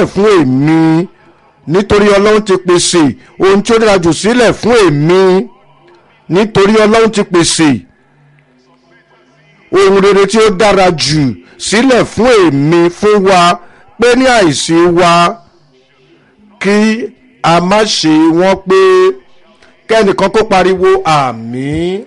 sílẹ̀ fún èmi nítorí ọlọ́run ti pèsè ohun tí ó dára jù sílẹ̀ fún èmi nítorí ọlọ́run ti pèsè ohun rere tí ó dára jù sílẹ̀ fún èmi fún wa pé ní àìsí wa kí a má ṣe wọ́n pé kẹ́nìkan kó pariwo àmín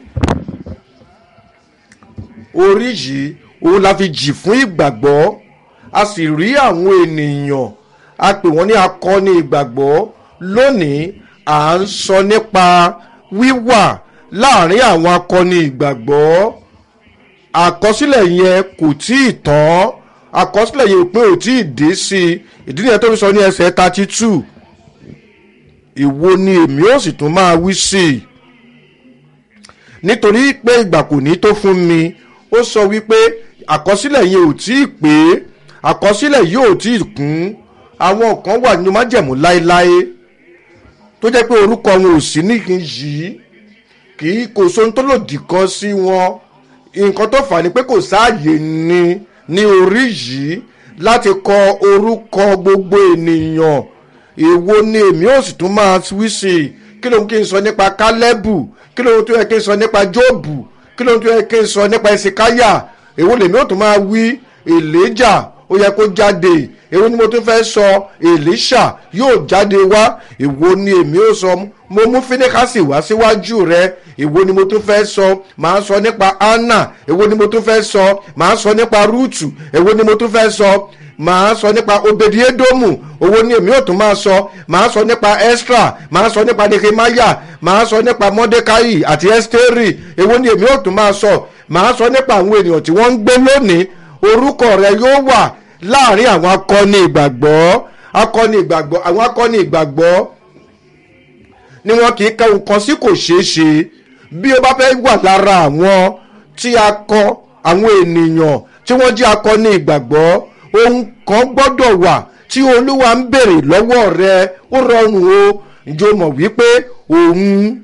orí yìí òun la fi jì fún ìgbàgbọ́ a sì rí àwọn ènìyàn a pè wọ́n ní akọni ìgbàgbọ́ lónìí à ń sọ nípa wíwà láàrin àwọn akọni ìgbàgbọ́ àkọsílẹ̀ yẹn kò tí ì tán àkọsílẹ̀ yẹn pé ò tí ì dé sí i ìdí nìyẹn tó fi sọ ní ẹsẹ̀ thirty two ìwo ni èmi ó sì tún máa wí sí i nítorí pé ìgbà kò ní tó fún mi ó sọ wípé àkọsílẹ̀ yẹn ò tí ì pé àkọsílẹ̀ yìí ò tí ì kún àwọn kan wà nínú májẹ̀mú láéláé tó jẹ́ pé orúkọ wọn ò sí níhìn yìí kì í kò sóhun tó lòdì kan sí wọn nǹkan tó fà ní pé kò sáàyè ni ní orí yìí láti kọ orúkọ gbogbo ènìyàn èwo ni èmi ò sì tún máa wí sí i kí ló ń kí n sọ nípa kálẹ́bù kí ló ń tó yẹ kí n sọ nípa jóòbù kí ló ń tó yẹ kí n sọ nípa ìsìkáyà èwo lèmi ò tún máa wí èlèjà ó yẹ kó jáde èwo ni mo tún fẹ́ sọ èlíṣà yóò jáde wá èwo ni èmi ò sọ mo mú fíníkàsì wá síwájú rẹ èwo ni mo tún fẹ́ sọ màá sọ nípa anna èwo ni mo tún fẹ́ sọ màá sọ nípa rúùtù èwo ni mo tún fẹ́ sọ màá sọ nípa obediedomu owó ni èmi ò tún máa sọ màá sọ nípa extra màá sọ nípa nehemiah màá sọ nípa mordecai àti esteri èwo ni èmi ò tún máa sọ màá sọ nípa àwọn ènìyàn tí wọ́n ń gbé lónìí orúkọ rẹ yóò wà láàrin àwọn akọni ìgbàgbọ́ akọni ìgbàgbọ́ àwọn akọni ìgbàgbọ́ ni wọn kì í ka nǹkan sí kò ṣeé ṣe bí o bá fẹ́ wà lára àwọn tí a kọ àwọn ènìyàn tí wọ́n jẹ́ akọni ìgbàgbọ́ ohun kan gbọ́dọ̀ wà tí olúwa ń béèrè lọ́wọ́ rẹ ó rọrùn o ǹjẹ́ o mọ̀ wípé òun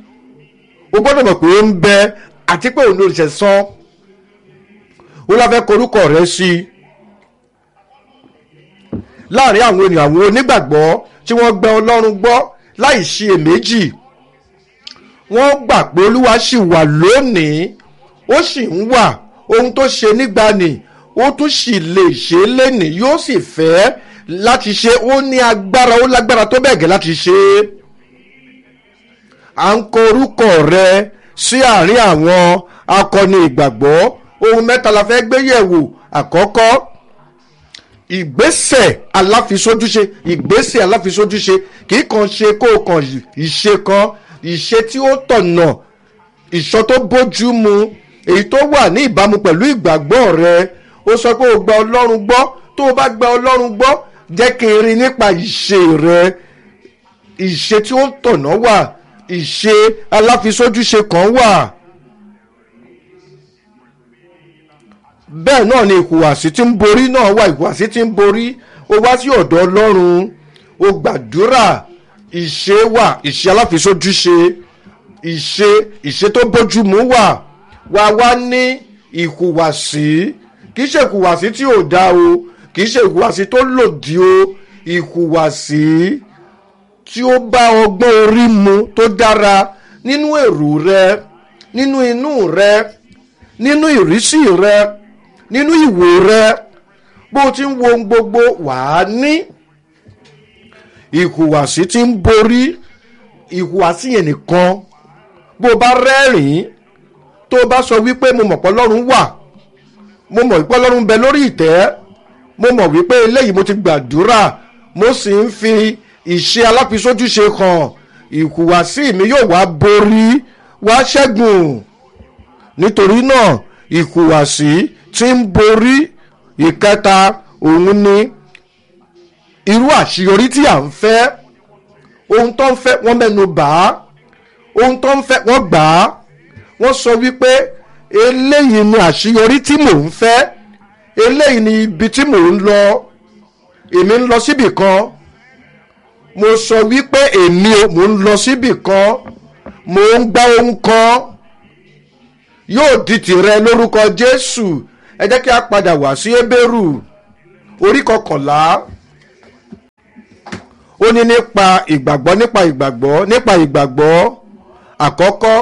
o gbọ́dọ̀ mọ̀ pé ó ń bẹ àti pé òun ló ṣe sán ó lọ́ fẹ́ korúkọ rẹ sí i láàrin àwọn ènìyàn àwọn onígbàgbọ́ tí wọ́n gbẹ ọlọ́run gbọ́ láì ṣe èméjì wọ́n gbà pé olúwa sì wà lónìí ó sì ń wà ohun tó ṣe nígbàanì ó tún sì lè ṣe é lénìí yóò sì fẹ́ láti ṣe ó ní agbára ó lágbára tó bẹ̀gẹ̀ láti ṣe é à ń kọ orúkọ rẹ sí àárín àwọn akọni ìgbàgbọ́ ohun mẹ́ta la fẹ́ gbé yẹ̀wò àkọ́kọ́ ìgbésẹ̀ aláfisójúṣe ìgbésẹ̀ aláfisójúṣe kì í kàn ṣe kó o kàn ìṣe kan ìṣe tí ó tọ̀nà ìṣọ tó bójú mu èyí tó wà ní ìbámu pẹ̀lú ìgbàgbọ́ rẹ ó sọ pé o gba ọlọ́run gbọ́ tó o bá gba ọlọ́run gbọ́ jẹ́ kí n rí nípa ìṣe rẹ ìṣe tí ó tọ̀nà wà ìṣe aláfisójúṣe kan wà. bẹ́ẹ̀ náà ni ìhùwàsí tí ń borí náà wà ìhùwàsí tí ń borí ó wá sí ọ̀dọ̀ ọlọ́run ó gbàdúrà ìṣe wà ìṣe aláfisójúṣe ìṣe ìṣe tó bójúmu wà wá wá ní ìhùwàsí kì í ṣe ìhùwàsí tí ò dá o kì í ṣe ìhùwàsí tó lòdì o ìhùwàsí tí ó bá ọgbọ́n orí mu tó dára nínú èrò rẹ nínú inú rẹ nínú ìrísí rẹ nínú ìwò rẹ bó ti ń wo ohun gbogbo wàá ní ìhùwàsí tí ń borí ìhùwàsí yẹn nìkan bó o bá rẹ́rìn-ín tó o bá sọ wípé mo mọ̀ pé ọlọ́run wà mo mọ̀ wípé ọlọ́run ń bẹ lórí ìtẹ́ mo mọ̀ wípé eléyìí mo ti gbàdúrà mo sì ń fi ìṣe aláfisójúṣe hàn ìhùwàsí mi yóò wá borí wá ṣẹ́gun nítorí náà ìhùwàsí tí ń borí ìkẹta òun ni irú àṣeyọrí tí à ń fẹ́ ohun tó ń fẹ́ wọ́n mẹ́nu bà á ohun tó ń fẹ́ wọ́n gbà á wọ́n sọ wípé eléyìí ni àṣeyọrí tí mò ń fẹ́ eléyìí ni ibi tí mò ń lọ èmi ń lọ síbì kan mo sọ wípé èmi mò ń lọ síbì kan mò ń gbá ohun kan yóò di tìrẹ lórúkọ jésù ẹ jẹ́ kí a padà wá sí ebéèrú orí kọkànlá ní nípa ìgbàgbọ́ nípa ìgbàgbọ́ nípa ìgbàgbọ́ àkọ́kọ́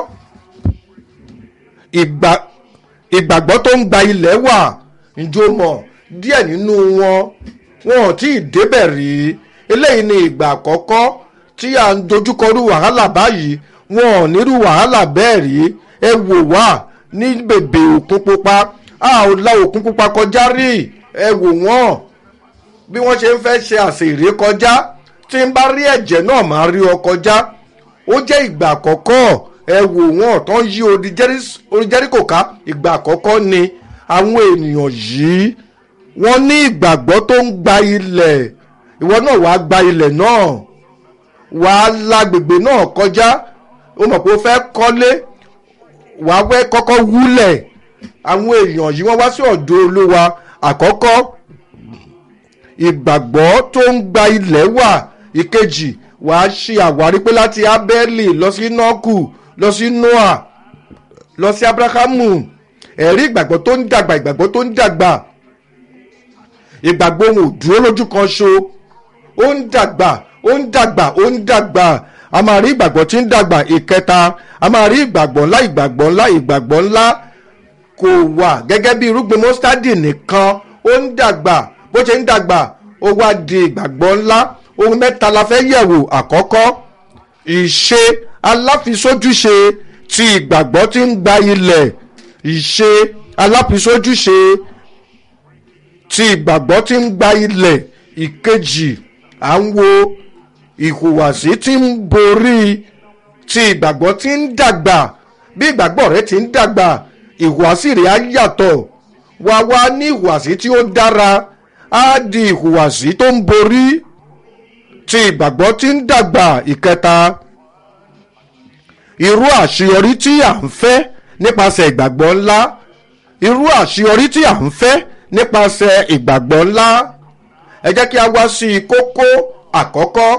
ìgbà ìgbàgbọ́ tó ń gba ilẹ̀ wà njó mọ̀ díẹ̀ nínú wọn wọn ò tí ì débẹ̀ rí eléyìí ni ìgbà àkọ́kọ́ tí à ń dojúkọrú wàhálà báyìí wọn ò nírú wàhálà bẹ́ẹ̀ rí ẹ wò wá ní bèbè òkun pupa a ò la òkun pupa kọjá rí ẹ wò wọ́n bí wọ́n ṣe ń fẹ́ ṣe àṣèré kọjá tí ń bá rí ẹ̀jẹ̀ náà máa rí ọ kọjá ó jẹ́ ìgbà àkọ́kọ́ ẹ wò wọ́n tó ń yí odi jẹ́ríkò ká ìgbà àkọ́kọ́ ni àwọn ènìyàn yìí wọ́n ní ìgbàgbọ́ tó ń gba ilẹ̀ ìwọ náà wàá gba ilẹ̀ náà wàá lágbègbè náà kọjá ó mọ̀ pé ó fẹ́ kọ́lé wàá wẹ́ kọ́kọ́ wúlẹ̀ àwọn èèyàn yìí wọ́n wá sí ọ̀dọ̀ olúwa àkọ́kọ́ ìgbàgbọ́ tó ń gba ilẹ̀ wà ìkejì wàá ṣe àwárí pé láti abẹ́lì lọ sí nọ́ọ̀kù lọ sí noah lọ sí abrahamu ẹ̀rí ìgbàgbọ́ tó ń dàgbà ìgbàgbọ́ tó ń dàgbà ìgbàgbọ́ ohun ò dúró lójú kan ṣo ó ń dàgbà ó ń dàgbà ó ń dàgbà a máa rí ìgbàgbọ́ tí ń dàgbà ìkẹta a máa rí ìgbàgbọ́ ńlá ìgbàgbọ́ ńlá ìgbàgbọ́ ńlá kò wà gẹ́gẹ́ bí irúgbìn mọ́sítádì nìkan ó ń dàgbà bó ṣe ń dàgbà ó wá di ìgbàgbọ́ ńlá ohun mẹ́ta la fẹ́ yẹ̀wò àkọ́kọ́ ìṣe aláfisójúṣe ti ìgbàgbọ́ tí ń gba ilẹ̀ ìṣe aláfisójúṣe ti ìgbàgbọ́ tí ń gba ilẹ̀ ìkejì à ń wo ìhùwàsí tí ń borí ti ìgbàgbọ́ tí ń dàgbà bí ìgbàgbọ́ rẹ ti ń dàgbà ìhùwàsí rẹ á yàtọ̀ wá wá ní ìhùwàsí tí ó dára á di ìhùwàsí tó ń borí ti ìgbàgbọ́ tí ń dàgbà ìkẹta irú àṣeyọrí tí à ń fẹ́ nípasẹ̀ ìgbàgbọ́ ńlá irú àṣeyọrí tí à ń fẹ́ nípasẹ̀ ìgbàgbọ́ ńlá ẹ jẹ́ kí a wá sí kókó àkọ́kọ́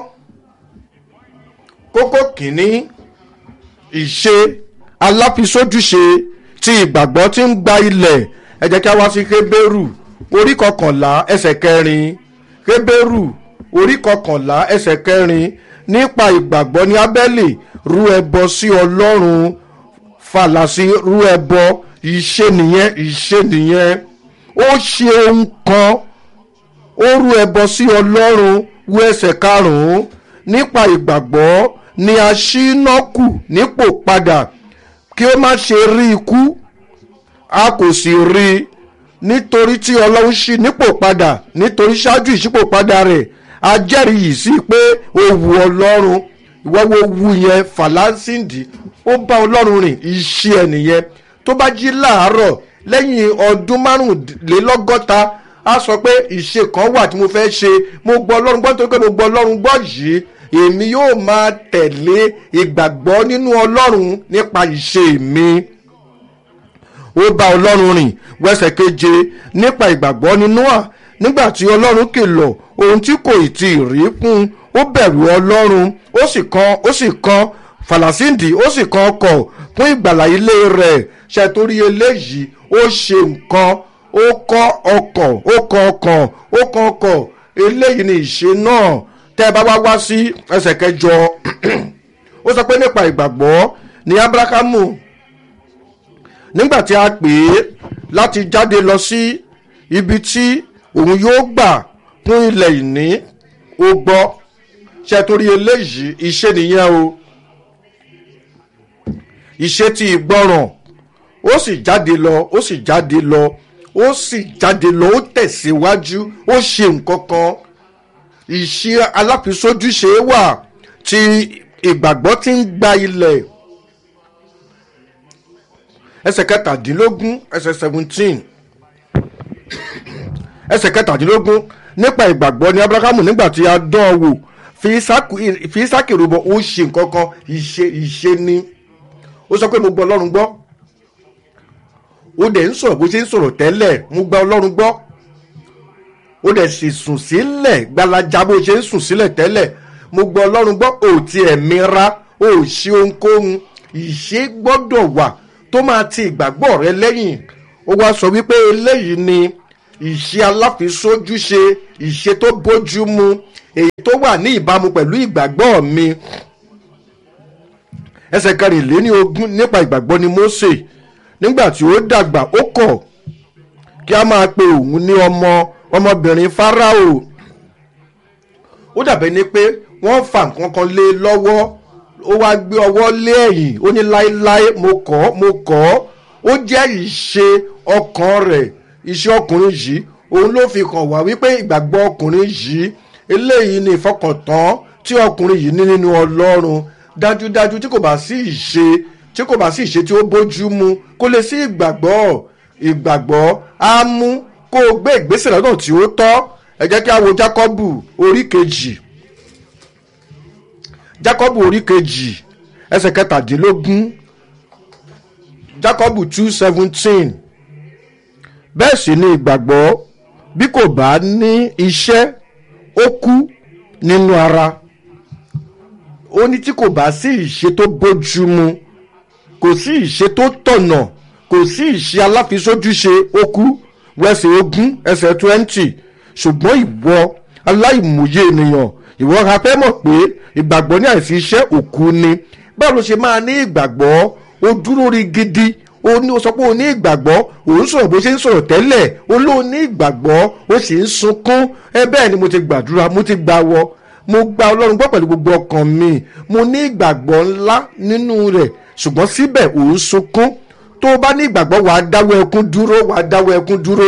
kókó kìíní ìṣe aláfisójúṣe tí ìgbàgbọ́ tí ń gba ilẹ̀ ẹ jẹ́ kí a wá sí kébérù orí kọkànlá ẹsẹ̀ kẹrin kébérù orí kọkànlá ẹsẹ̀ kẹrin nípa ìgbàgbọ́ ní abẹ́lé rú ẹbọ sí ọlọ́run fàlàsí rú ẹbọ ìṣe nìyẹn ìṣe nìyẹn ó ṣe ohun kan ó rú ẹbọ sí ọlọ́run wú ẹsẹ̀ karùn-ún nípa ìgbàgbọ́ ni a ṣí iná kù nípò padà kí ó má ṣe rí ikú a kò sì rí i nítorí tí ọlọ́run ṣí nípò padà nítorí ṣáájú ìṣípòpadà rẹ̀ a jẹ́rìí yìí sí pé ó wu ọlọ́run ìwọ́wọ́ wu yẹn fàlásìndì ó bá ọlọ́run rìn iṣẹ́ ẹ̀ nìyẹn tó bá jí láàárọ̀ lẹ́yìn ọdún márùnlélọ́gọ́ta a sọ pé ìṣe kan wà tí mo fẹ́ ṣe mo gbọ́ ọlọ́run gbọ́ nítorí pé mo gbọ́ ọlọ́run gbọ́ yìí èmi yóò máa tẹ̀lé ìgbàgbọ́ nínú ọlọ́run nípa ìṣe mi ó bá ọlọ́run rìn wẹ́sẹ̀ keje nípa ìgbàgbọ́ nínú à nígbà tí ọlọ́run kìlọ̀ ohun tí kò tí ì rí fún ó bẹ̀rù ọlọ́run ó sì kan ó sì kan fàlàsíǹdì ó sì kan ọkọ̀ fún ìgbàlà ilé rẹ̀ ṣètòrí eléyìí ó ṣe nǹkan ó kọ́ ọkọ̀ ó kan ọkọ̀ ó kan ọkọ̀ eléyìí ni ìṣe náà tẹ́ ẹ bá wá wá sí ẹsẹ̀ kẹjọ ó sọ pé nípa ìgbàgbọ́ ní abrahamu nígbà tí a pè é láti jáde lọ sí ibi tí òun yóò gbà fún ilẹ̀ ìní ó gbọ́ ṣe torí eléyìí ìṣe nìyẹn o ìṣe ti ìgbọràn ó sì jáde lọ ó sì jáde lọ ó sì jáde lọ ó tẹ̀síwájú ó ṣe nǹkan kan ìṣe aláfisójúṣe wà tí ìgbàgbọ́ ti ń gba ilẹ̀ ẹsẹ̀ kẹtàdínlógún ẹsẹ̀ seventeen ẹsẹ̀ kẹtàdínlógún nípa ìgbàgbọ́ ní abrahamu nígbà tí a dán an wò fi isaki rúbọ ó ṣe nǹkan kan ìṣe ìṣe ni ó sọ pé mo gbọ́ ọlọ́run gbọ́ ó dẹ̀ ń sọ̀rọ̀ bó ṣe ń sọ̀rọ̀ tẹ́lẹ̀ mo gba ọlọ́run gbọ́ ó dẹ̀ sì sùn sílẹ̀ gbalaja bó ṣe ń sùn sílẹ̀ tẹ́lẹ̀ mo gbọ́ ọlọ́run gbọ́ ò tiẹ̀ mira ò ṣe ohunkóhun ìṣe gbọ́dọ̀ wà tó máa ti ìgbàgbọ́ rẹ lẹ́yìn ó wá sọ wípé eléyìí ni ìṣe aláfisójúṣe ìṣe tó bójúmu èyí tó wà ní ìbámu pẹ̀lú ìgbàgbọ́ mi ẹsẹ̀ kẹrìnléní ogún nípa ìgbàgbọ́ ni Mósè nígbà tí ó dàgbà ó kọ̀ kí a máa pe òun ní ọmọ ọmọbìnrin Fáráò ó dàbẹ̀ ni pé wọ́n fa nǹkan kan lé lọ́wọ́ ó wá gbé ọwọ́ lé ẹ̀yìn ó ní láéláé mo kọ̀ mo kọ̀ ó jẹ́ ìṣe ọkàn rẹ̀ ìṣe ọkùnrin yìí òun ló fi kàn wá wípé ìgbàgbọ́ ọkùnrin yìí eléyìí ni ìfọkàntán tí ọkùnrin yìí ní nínú Ọlọ́run dájúdájú tí kò bá sí ìṣe tí kò bá sí ìṣe tí ó bójú mu kó lè sí ìgbàgbọ́ ìgbàgbọ́ á mú kó o gbé ìgbésẹ̀ lọ́nà tí ó tọ́ ẹ jẹ́ kí a wo Jákọ́bù orí kejì Jákọ́bù orí kejì ẹsẹ̀ kẹtàdínlógún Jákọ́bù two seventeen bẹ́ẹ̀ sì ni ìgbàgbọ́ bí kò bá ní iṣẹ́ ó kú nínú ara ó ní tí kò bá sí ìṣe tó bójú mu kò sí ìṣe tó tọ̀nà kò sí ìṣe aláfisójúṣe ó kú wẹsẹ̀ ogún ẹsẹ̀ twenty ṣùgbọ́n ìwọ aláìmọye ènìyàn ìwọ ha fẹ́ mọ̀ pé ìgbàgbọ́ ní àìsí iṣẹ́ òkú ni báwo ló ṣe máa ní ìgbàgbọ́ ó dúró rí gidi ó ní ó sọ pé ó ní ìgbàgbọ́ òun sọ̀rọ̀ bó ṣe ń sọ̀rọ̀ tẹ́lẹ̀ ó ló ní ìgbàgbọ́ ó sì ń sunkún ẹ bẹ́ẹ̀ ni mo ti gbàdúrà mo ti gbà wọ mo gba ọlọ́run gbọ́ pẹ̀lú gbogbo ọkàn mi mo ní ìgbàgbọ́ ńlá nínú rẹ̀ ṣùgbọ́n síbẹ̀ òun sunkún tó o bá ní ìgbàgbọ́ wàá dáwọ́ ẹkún dúró wàá dáwọ́ ẹkún dúró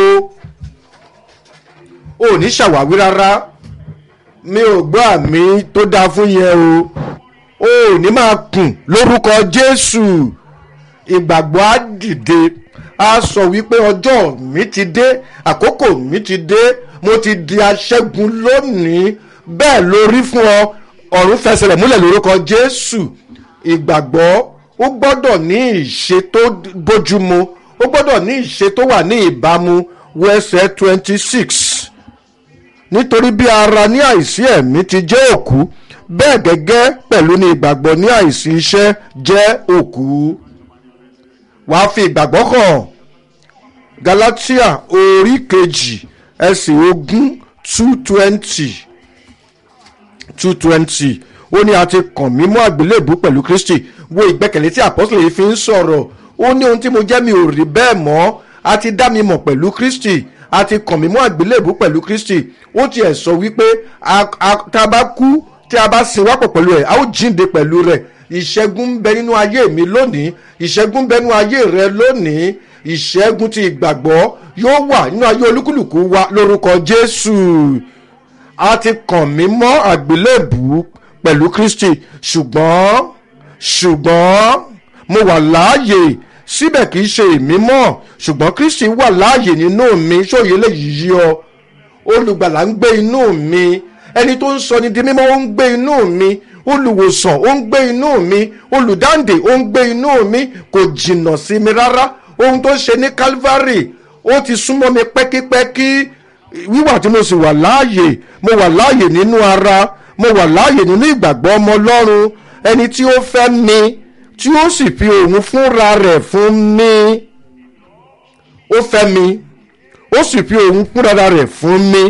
o ò ní ṣàwáwí rárá mi ò gbọ́ àmì tó dáa fún yẹn o o ò ní máa kùn lórúkọ Jésù ìgbàgbọ́ á dìde á sọ wípé ọjọ́ mi ti dé àkókò mi ti dé mo ti di aṣẹ́gun lónìí bẹ́ẹ̀ ló rí fún ọ ọ̀run fẹsẹ̀ rẹ̀ múlẹ̀ lórúkọ Jésù ìgbàgbọ́ ó gbọ́dọ̀ ní ìṣe tó bójúmu ó gbọ́dọ̀ ní ìṣe tó wà ní ìbámu wẹsẹ̀ twenty six nítorí bí ara ní àìsí ẹ̀mí ti jẹ́ òkú bẹ́ẹ̀ gẹ́gẹ́ pẹ̀lú ní ìgbàgbọ́ ní àìsí iṣẹ́ jẹ́ òkú wàá fi ìgbàgbọ́ hàn Galatia orí kejì ẹsẹ̀ ogún two twenty two twenty ó ní a ti kàn mí mọ́ àgbélébù pẹ̀lú Kristi wo ìgbẹ́kẹ̀lé tí àpọ́sítélì yìí fi ń sọ̀rọ̀ ó ní ohun tí mo jẹ́ mi ò rí bẹ́ẹ̀ mọ́ a ti dá mi mọ̀ pẹ̀lú Kristi a ti kàn mí mọ́ àgbélébù pẹ̀lú Kristi ó tiẹ̀ sọ wípé tá a bá kú tí a bá sin wápọ̀ pẹ̀lú ẹ̀ a ó jíǹde pẹ̀lú rẹ̀ ìṣẹ́gun ń bẹ nínú ayé mi lónìí ìṣẹ́gun ń bẹ nínú ayé rẹ lónìí ìṣẹ́gun ti ìgbàgbọ́ yóò wà nínú ayé olúkúlùkù wa lórúkọ Jésù a ti kàn mí mọ́ àgbélébù pẹ̀lú Kristi ṣùgbọ́n ṣùgbọ́n mo wà láàyè síbẹ̀ kì í ṣe èmi mọ́ ṣùgbọ́n Kristi wà láàyè nínú mi ṣòye lè yí ọ olùgbàlà ń gbé inú mi ẹni tó ń sọ ni di mímọ́ ó ń gbé inú mi olùwòsàn ó ń gbé inú mi olùdáǹdè ó ń gbé inú mi kò jìnnà sí mi rárá ohun tó ṣe ní Calvary ó ti súnmọ́ mi pẹ́kípẹ́kí wíwà tí mo sì wà láàyè mo wà láàyè nínú ara mo wà láàyè nínú ìgbàgbọ́ ọmọ Ọlọ́run ẹni tí ó fẹ́ mi tí ó sì fi òun fúnra rẹ̀ fún mi ó fẹ́ mi ó sì fi òun fúnra rẹ̀ fún mi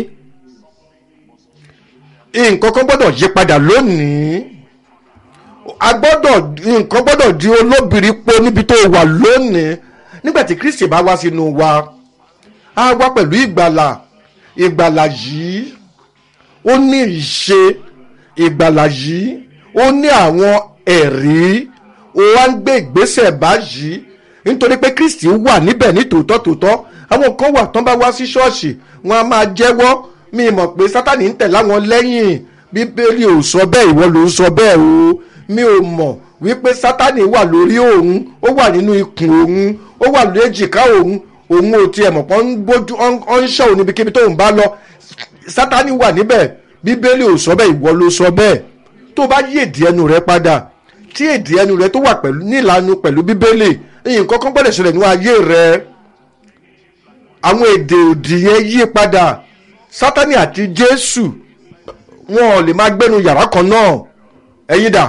nǹkan kan gbọ́dọ̀ yí padà lónìí a gbọ́dọ̀ nǹkan gbọ́dọ̀ di olóbìrí po níbi tó wà lónìí nígbà tí Kristi bá wá sínú wa á wá pẹ̀lú ìgbàlà ìgbàlà yìí ó ní ìṣe ìgbàlà yìí ó ní àwọn ẹ̀rí ó wá ń gbé ìgbésẹ̀ báyìí nítorí pé Kristi wà níbẹ̀ ní tòótọ́ tòótọ́ àwọn kan wà tán bá wá sí ṣọ́ọ̀ṣì wọn a máa jẹ́wọ́ mi mọ̀ pé Sátánì ń tẹ̀ láwọn lẹ́yìn Bíbélì ò sọ bẹ́ẹ̀ ìwọ ló ń sọ bẹ́ẹ̀ o mi ò mọ̀ wípé Sátánì wà lórí òun ó wà nínú ikùn òun ó wà lórí èjìká òun òun ò tiẹ̀ mọ̀ pọ́n ń bójú ọ́n ń ṣọ́ òun níbikíbi tóun bá lọ Sátánì wà níbẹ̀ Bíbélì ò sọ bẹ́ẹ̀ ìwọ ló sọ bẹ́ẹ̀ tó bá yí èdè ẹnu rẹ padà tí èdè ẹnu rẹ tó wà pẹ̀lú nílànà pẹ̀lú Bíbélì nǹkan kan gbọ́dọ̀ ṣẹlẹ̀ ní ayé rẹ àwọn èdè òdì yẹn yí padà Sátánì àti Jésù wọn ò lè máa gbénu yàrá kan náà ẹ̀yin dà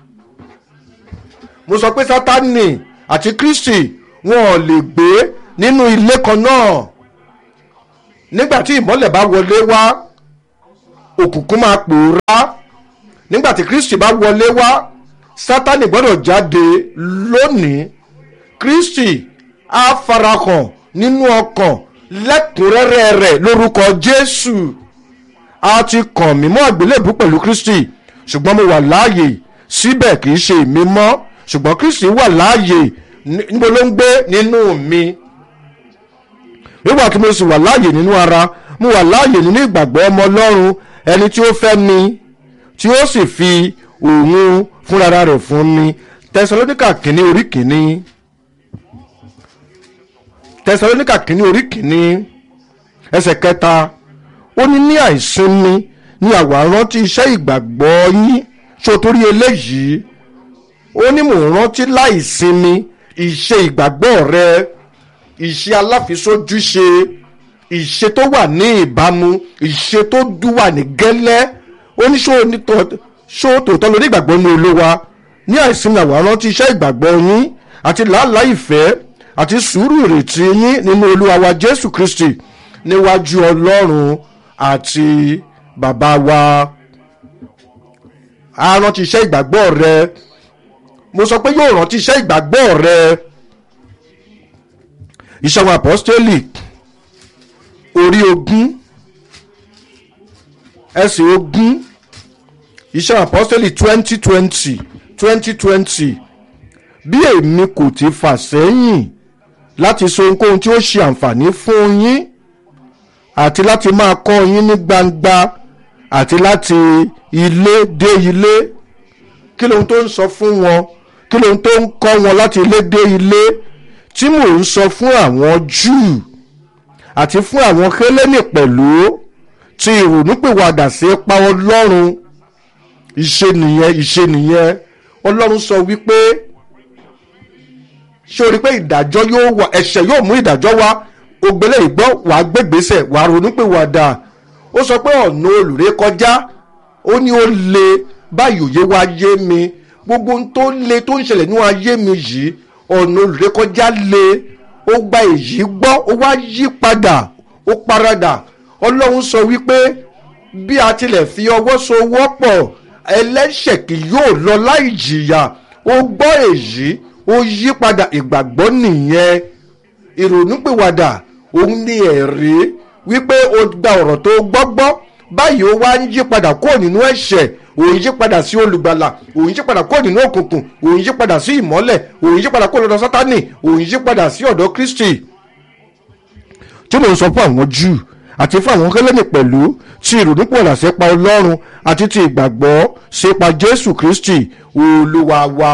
mo sọ pé Sátánì àti Kristi wọn ò lè gbé nínú ilé kan náà nígbà tí ìmọ́lẹ̀ bá wọlé wá òkùnkùn máa pòórá nígbà tí kristi bá wọlé wá sátani gbọ́dọ̀ jáde lónìí kristi á farahàn nínú ọkàn lẹ́kùnrẹ́rẹ́ rẹ̀ lórúkọ jésù a ti kàn mí mọ́ àgbélébù pẹ̀lú kristi ṣùgbọ́n mo wà láàyè síbẹ̀ kì í ṣe èmi mọ́ ṣùgbọ́n kristi wà láàyè níbo ló ń gbé nínú mi nígbà tí mo sì wà láàyè nínú ara mo wà láàyè nínú ìgbàgbọ́ ọmọ ọlọ́run ẹni tí ó fẹ́ mi tí ó sì fi òun fúnra rẹ̀ fún mi tẹsalóníkà kìíní orí kìíní tẹsalóníkà kìíní orí kìíní ẹsẹ̀ kẹta ó ní ní àìsinmi ní àwa rántí iṣẹ́ ìgbàgbọ́ yín sotori eléyìí ó ní mò ń rántí láìsinmi ìṣe ìgbàgbọ́ rẹ ìṣe aláfisójúṣe ìṣe tó wà ní ìbámu ìṣe tó dúwà ní gẹ́lẹ́ ó ní ṣó tòótọ́ lórí ìgbàgbọ́ ní olówa ní àìsinmi àwa rántí iṣẹ́ ìgbàgbọ́ yín àti làálàá ìfẹ́ àti sùúrù ìrètí yín nínú olúwa wa jésù kristi níwájú ọlọ́run àti bàbá wa a rántí iṣẹ́ ìgbàgbọ́ rẹ mo sọ pé yóò rántí iṣẹ́ ìgbàgbọ́ rẹ iṣẹ́ àwọn apọ́stélì orí ogún ẹsẹ̀ ogún iṣẹ́ àwọn apọ́stélì twenty twenty twenty twenty bí èmi kò ti fà sẹ́yìn láti sọ ohunkóhun tí ó ṣe àǹfààní fún yín àti láti máa kọ́ yín ní gbangba àti láti ilé dé ilé kí lóhun tó ń sọ fún wọn kí lóhun tó ń kọ́ wọn láti ilé dé ilé tí mò ń sọ fún àwọn júù àti fún àwọn kélénì pẹ̀lú ti ìrònúpìwàdà sí pa ọlọ́run ìṣe nìyẹn ìṣe nìyẹn ọlọ́run sọ wípé ṣé o rí pé ìdájọ́ yóò wà ẹ̀ṣẹ̀ yóò mú ìdájọ́ wá ògbélé ìgbọ́ wàá gbégbèsè wàá ronúpìwàdà ó sọ pé ọ̀nà olùré kọjá ó ní ó le báyìí òye wá yé mi gbogbo ohun tó le tó ń ṣẹlẹ̀ nínú ayé mi yìí ọ̀nà olùré kọjá le ó gba èyí gbọ́ ó wá yí padà ó paradà ọlọ́run sọ wípé bí a tilẹ̀ fi ọwọ́ so wọ́pọ̀ ẹlẹ́ṣẹ̀ kì yóò lọ láì jìyà ó gbọ́ èyí ó yí padà ìgbàgbọ́ nìyẹn ìrònúpìwàdà òun ni ẹ̀rí wípé o gba ọ̀rọ̀ tó gbọ́gbọ́ báyìí ó wá ń yí padà kúrò nínú ẹ̀ṣẹ̀ òun yí padà sí olùgbàlà òun yí padà kúrò nínú òkùnkùn òun yí padà sí ìmọ́lẹ̀ òun yí padà kúrò lọ́dọ̀ sátánì òun yí padà sí ọ̀dọ̀ kristi tí mò ń sọ fún àwọn júù àti fún àwọn kẹlẹ́nì pẹ̀lú tí ìrònúpìwàdà sípa ọlọ́run àti ti ìgbàgbọ́ sípa jésù kristi olúwa wa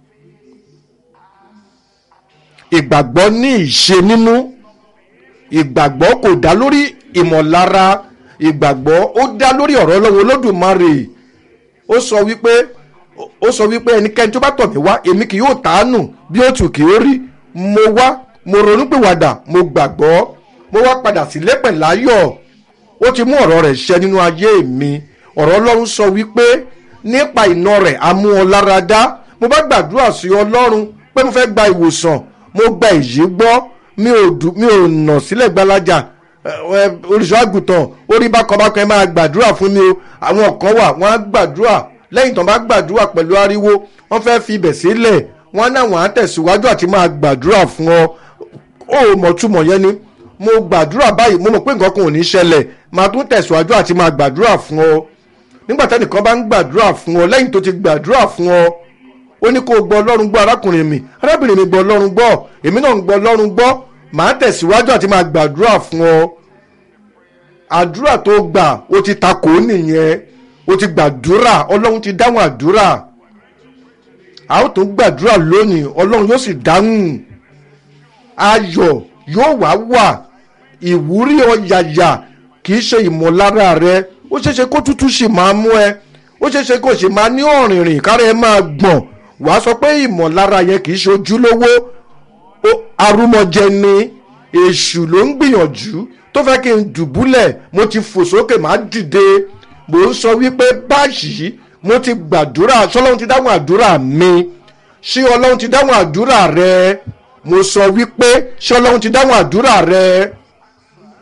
ìgbàgbọ́ ní ìṣe nínú ìgbàgbọ́ kò dá lórí ìmọ̀lára ìgbàgbọ́ ó dá lórí ọ̀rọ̀ ọlọ́run olódùmarè ó sọ wípé ó sọ wípé ẹnikẹ́ni tó bá tọ̀ mí wá èmi kì yóò tàánù bí ó tù kí ó rí mo wá mo ronúpìwàdà mo gbàgbọ́ mo wá padà sílé pẹ̀láyọ̀ ó ti mú ọ̀rọ̀ rẹ̀ ṣẹ nínú ayé mi ọ̀rọ̀ ọlọ́run sọ wípé nípa iná rẹ̀ a mú ọ lára dá mo bá gbàdúrà sí ọlọ́run pé mo fẹ́ gba ìwòsàn mo gba èyí gbọ́ mi ò dù mi ò nà sílẹ̀ gbalaja olùṣọ́ àgùntàn orí bákan bákan ẹ máa gbàdúrà fún mi o àwọn kan wà wọ́n á gbàdúrà lẹ́yìn tán bá gbàdúrà pẹ̀lú ariwo wọ́n fẹ́ fi ibẹ̀ sílẹ̀ wọ́n náà wọ́n á tẹ̀síwájú àti máa gbàdúrà fún ọ ó mọ̀ túmọ̀ yẹn ni mo gbàdúrà báyìí mo mọ̀ pé nǹkan kan ò ní ṣẹlẹ̀ máa tún tẹ̀síwájú àti máa gbàdúrà fún ọ nígbà tẹ́nìkan bá ń gbàdúrà fún ọ lẹ́yìn tó ti gbàdúrà fún ọ ó ní kó o gbọ́ ọlọ́run gbọ́ arákùnrin mi arábìnrin mi gbọ́ ọlọ́run gbọ́ èmi náà ń gbọ́ ọlọ́run gbọ́ màá tẹ̀síwájú àti máa gbàdúrà fún ọ àdúrà tó gbà ó ti takò nìyẹn ó ti gbàdúrà ọlọ́run ti dáhùn àdúrà a ó tún gbàdúrà lónìí ọlọ́run yóò sì dáhùn ayọ̀ yóò wá wà ìwúrí ọ̀yàyà kì í ṣe ìmọ̀lára rẹ ó ṣeéṣe kó tútù sì máa mú ẹ ó ṣeéṣe kó sì máa ní ọ̀rìnrìn kára ẹ máa gbọ̀n wàá sọ pé ìmọ̀lára yẹn kì í ṣe ojúlówó arúmọjẹ ni èṣù ló ń gbìyànjú tó fẹ́ kí n dùbúlẹ̀ mo ti fò sókè má dìde mò ń sọ wípé báyìí mo ti gbàdúrà ṣọlọ́run ti dáhùn àdúrà mi ṣé ọlọ́run ti dáhùn àdúrà rẹ mo sọ wípé ṣé ọlọ́run ti dáhùn àdúrà rẹ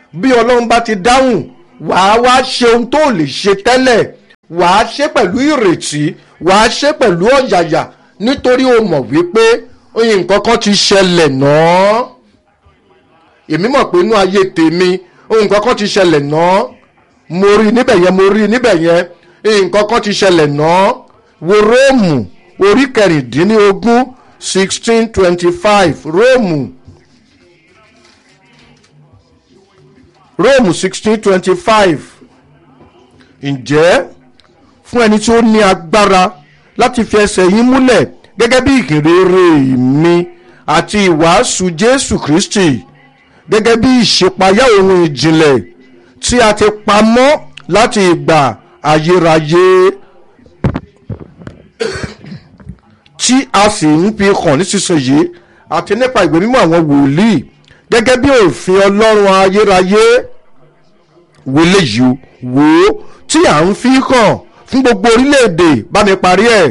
bí ọlọ́run bá ti dáhùn wàá wá ṣe ohun tó lè ṣe tẹ́lẹ̀ wàá ṣe pẹ̀lú ìrètí wàá ṣe pẹ̀lú ọ̀yàyà nítorí o mọ̀ wípé nǹkan kan ti ṣẹlẹ̀ náà èmi mọ̀ pé inú ayé tèmi nǹkan kan ti ṣẹlẹ̀ náà mo rí níbẹ̀ yẹn mo rí níbẹ̀ yẹn nǹkan kan ti ṣẹlẹ̀ náà wo róòmù orí kẹrìndínlógún sixteen twenty five róòmù róòmù sixteen twenty five ǹjẹ́ fún ẹni tí ó ní agbára láti fi ẹsẹ̀ yín múlẹ̀ gẹ́gẹ́ bí ìkìrere mi àti ìwàásù jésù kristi gẹ́gẹ́ bí ìṣípayá ohun ìjìnlẹ̀ tí a ti pamọ́ láti ìgbà ayérayé tí a sì ń fi hàn nísinsìnyí àti nípa ìwé mímọ́ àwọn wòlíì gẹ́gẹ́ bí òfin ọlọ́run ayérayé wọlé yìí wò ó tí à ń fi hàn fún gbogbo orílẹ̀-èdè bá mi parí ẹ̀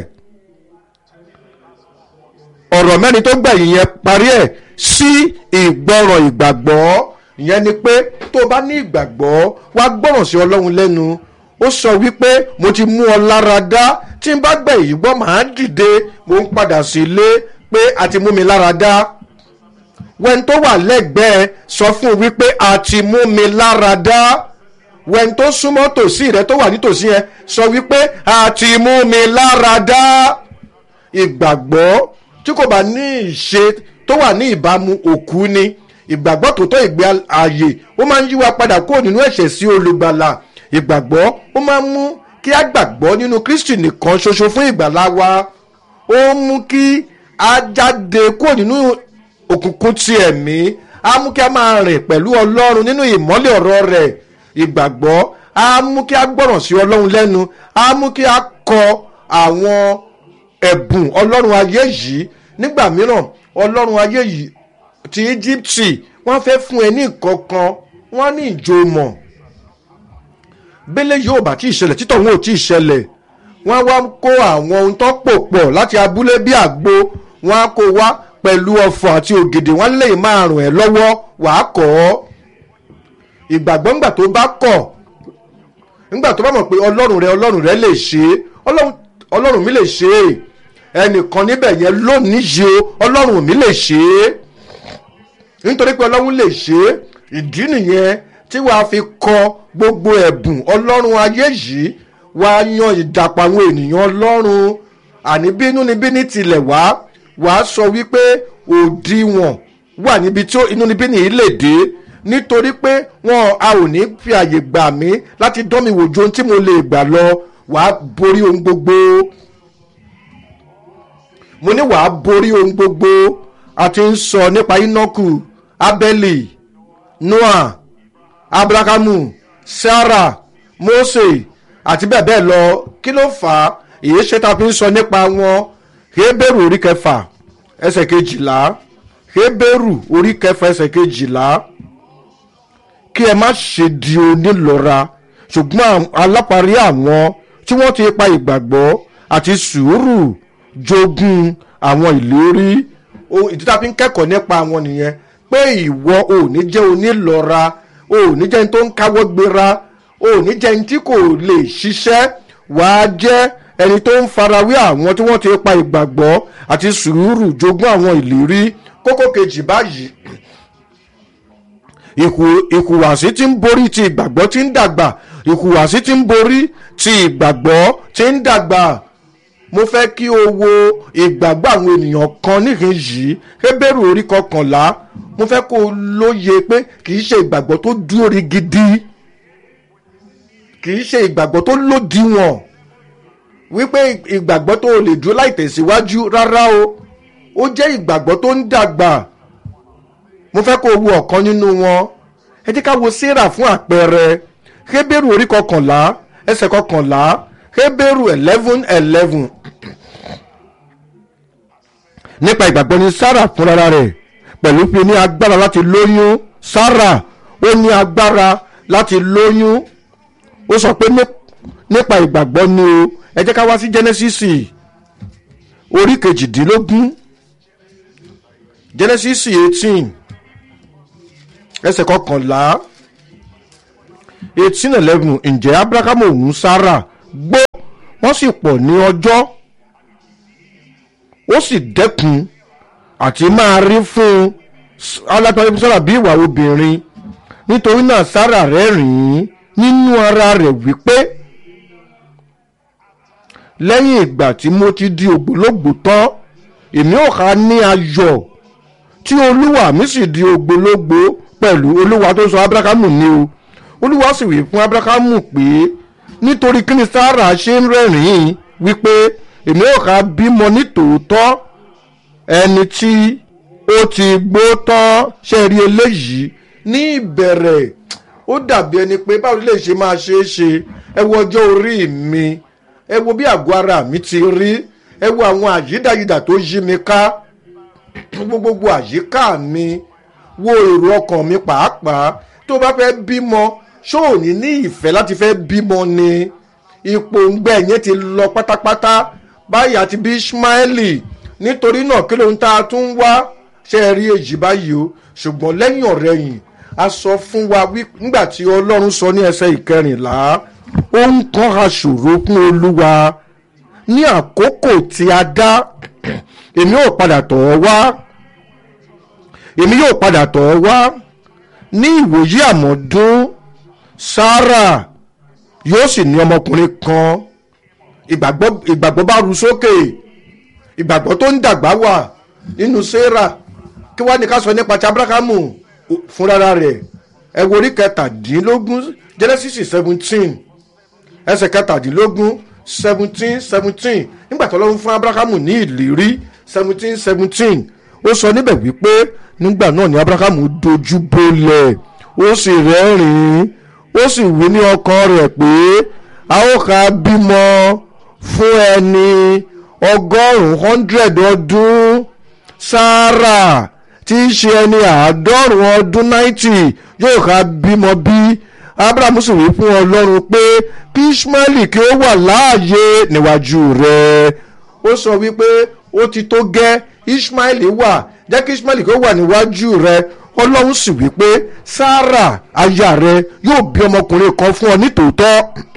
ọ̀rọ̀ mẹ́rin tó gbẹ̀yìn yẹn parí ẹ̀ sí ìgbọràn ìgbàgbọ́ ìyẹn ni pé tó o bá ní ìgbàgbọ́ wá gbọ́ràn sí ọlọ́run lẹ́nu ó sọ wípé mo ti mú ọ lára dá tí n bá gbẹ̀ yìí gbọ́ màá dìde mo ń padà sí ilé pé a ti mú mi lára dá wẹ́n tó wà lẹ́gbẹ̀ẹ́ sọ fún un wípé a ti mú mi lára dá wẹ́n tó súnmọ́ tòsí rẹ tó wà nítòsí yẹn sọ wípé a ti mú mi lára dá ìgbàgbọ́ tí kò bá ní ìṣe tó wà ní ìbámu òkú ni ìgbàgbọ́ tòótọ́ ìgbé ààyè ó máa ń yí wa padà kúrò nínú ẹ̀ṣẹ̀ sí olùgbàlà ìgbàgbọ́ ó máa ń mú kí a gbàgbọ́ nínú kristi nìkan ṣoṣo fún ìgbàlá wa ó ń mú kí a jáde kúrò nínú òkùnkùn ti ẹ̀mí á mú kí a máa rìn pẹ̀lú ọlọ́run nínú ìmọ́lẹ̀ ọ̀rọ̀ rẹ̀ ìgbàgbọ́ á mú kí a gbọ́ràn sí ọlọ́run lẹ́nu á mú kí a kọ àwọn ẹ̀bùn ọlọ́run ayé yìí nígbà mìíràn ọlọ́run ayé yìí ti íjíbítì wọ́n fẹ́ fún ẹ ní nǹkan kan wọ́n ní ìjòmọ̀ bẹ́lẹ̀ yóò bá tí ì ṣẹlẹ̀ títọ̀ wọn ò tí ì ṣẹlẹ̀ wọ́n wá kó àwọn ohun tó pò pọ̀ láti abúlé bí àgbo wọ́n á kó wá pẹ̀lú ọ̀fọ̀ àti ògèdè wọ́n lè máa rùn ẹ́ lọ́wọ́ wàá kọ́ ọ́ ìgbàgbọ́ ńgbà tó bá kọ̀ ńgbà tó bá mọ̀ pé ọlọ́run rẹ ọlọ́run rẹ lè ṣe é ọlọ́run mi lè ṣe é ẹnìkan níbẹ̀ yẹn lónìí yìí o ọlọ́run mi lè ṣe é nítorí pé ọlọ́run lè ṣe é ìdí nìyẹn tí wàá fi kọ gbogbo ẹ̀bùn ọlọ́run ayé yìí wàá yan ìdàpọ̀ àwọn ènìyàn ọlọ́run àní bínú ni bíní tilẹ̀ wá wàá sọ wípé òdiwọ̀n wà níbi tí inú ni bíní yìí lè dé nítorí pé wọn a ò ní fi àyè gbà mí láti dán mi wò ju ohun tí mo lè gbà lọ wàá borí ohun gbogbo mo ní wàá borí ohun gbogbo a ti ń sọ nípa inoku abeli noah abrahamu sarah mose àti bẹ́ẹ̀ bẹ́ẹ̀ lọ kí ló fà á èyí ṣe ta fi ń sọ nípa wọn heberu orí kẹfà ẹsẹ̀ kejìlá heberu orí kẹfà ẹsẹ̀ kejìlá kí ẹ má ṣe di onílọ́ra ṣùgbọ́n aláparí àwọn tí wọ́n ti pa ìgbàgbọ́ àti sùúrù jogún àwọn ìlérí ìdí tá a fi ń kẹ́kọ̀ọ́ nípa àwọn nìyẹn pé ìwọ ò ní jẹ́ onílọ́ra ò ní jẹ́ ní tó ń káwọ́ gbéra ò ní jẹ́ ní tí kò lè ṣiṣẹ́ wàá jẹ́ ẹni tó ń farawé àwọn tí wọ́n ti pa ìgbàgbọ́ àti sùúrù jogún àwọn ìlérí kókó kejì báyìí ìhùwàsí tí ń borí ti ìgbàgbọ́ tí ń dàgbà ìhùwàsí tí ń borí ti ìgbàgbọ́ tí ń dàgbà mo fẹ́ kí o wo ìgbàgbọ́ àwọn ènìyàn kan níhìn yìí hébérù orí kọkànlá mo fẹ́ kó o lóye pé kì í ṣe ìgbàgbọ́ tó dúró rí gidi kì í ṣe ìgbàgbọ́ tó lòdìwọ̀n wípé ìgbàgbọ́ tó o lè dúró láì tẹ̀síwájú rárá o ó jẹ́ ìgbàgbọ́ tó ń dàgbà mo fẹ́ kó o wo ọ̀kan nínú wọn ẹ jẹ́ ká wo sarah fún àpẹẹrẹ hébérù orí kọkànlá ẹsẹ̀ kọkànlá hébérù eleven eleven nípa ìgbàgbọ́ ni sarah fúnra rẹ̀ pẹ̀lú pé ní agbára láti lóyún sarah ó ní agbára láti lóyún ó sọ pé nípa ìgbàgbọ́ ni o ẹ jẹ́ ká wá sí genesis orí kejìdínlógún genesis eighteen ẹsẹ̀ kọkànlá eighteen eleven ǹjẹ́ abrahamu òun sára gbó wọ́n sì pọ̀ ní ọjọ́ ó sì dẹ́kun àti máa rí fún un alátọ́jú sára bí ìwà obìnrin nítorí náà sára rẹ́rìn-ín nínú ara rẹ̀ wípé lẹ́yìn ìgbà tí mo ti di ògbólógbò tán èmi ò ká ní ayọ̀ tí olúwa mi sì di ògbólógbò pẹ̀lú olúwa tó sọ abrahamu ní o olúwa sì wí fún abrahamu pé nítorí kí ni sára ṣe ń rẹ́rìn-ín wípé èmi ò ká bímọ ní tòótọ́ ẹni tí ó ti gbó tán ṣe rí eléyìí ní ìbẹ̀rẹ̀ ó dàbí ẹni pé báwo lè ṣe máa ṣe é ṣe ẹ wo ọjọ́ orí mi ẹ wo bí àgọ́ ara mi ti rí ẹ wo àwọn àyídáyidà tó yí mi ká gbogbo àyíká mi wo èrò ọkàn mi pàápàá tó bá fẹ́ bímọ ṣó ò ní ní ìfẹ́ láti fẹ́ bímọ ni ipò ńgbẹ yẹn ti lọ pátápátá báyìí àti bí ismaili nítorí náà kí ló ń ta tún wá ṣe rí èjì báyìí o ṣùgbọ́n lẹ́yìn ọ̀rẹ́yìn a sọ fún wa nígbà tí ọlọ́run sọ ní ẹsẹ̀ ìkẹrìnlá ó ń kàn aṣòro fún olúwa ní àkókò tí a dá èmi yóò padà tọ̀ ọ́ wá èmi yóò padà tọ̀ ọ́ wá ní ìwòyí àmọ́dún sarah yóò sì ní ọmọkùnrin kan ìgbàgbọ́ ìgbàgbọ́ bá ru sókè ìgbàgbọ́ tó ń dàgbà wà nínú sarah kí wàá ní ká sọ nípa ti abrahamu fúnra rẹ̀ ẹ wo orí kẹtàdínlógún genesis seventeen ẹsẹ̀ kẹtàdínlógún seventeen seventeen nígbà tó lọ́wọ́ fún abrahamu ní ìlérí seventeen seventeen ó sọ níbẹ̀ wípé nígbà náà ni abrahamu dojú bolẹ̀ ó sì rẹ́rìn-ín ó sì wí ní ọkàn rẹ̀ pé a ó ka bímọ fún ẹni ọgọ́rùn-ún hundred ọdún sarah tí í ṣe ẹni àádọ́rùn-ún ọdún ninety yóò ká bímọ bí abrahamu sì wí fún ọlọ́run pé kí ismaili kí ó wà láàyè níwájú rẹ̀ ó sọ wípé ó ti tó gẹ́ ismaili wà jẹ́ kí ismaili kí ó wà níwájú rẹ̀ ọlọ́run sì wí pé sarah aya rẹ̀ yóò bí ọmọkùnrin kan fún ọ nítòótọ́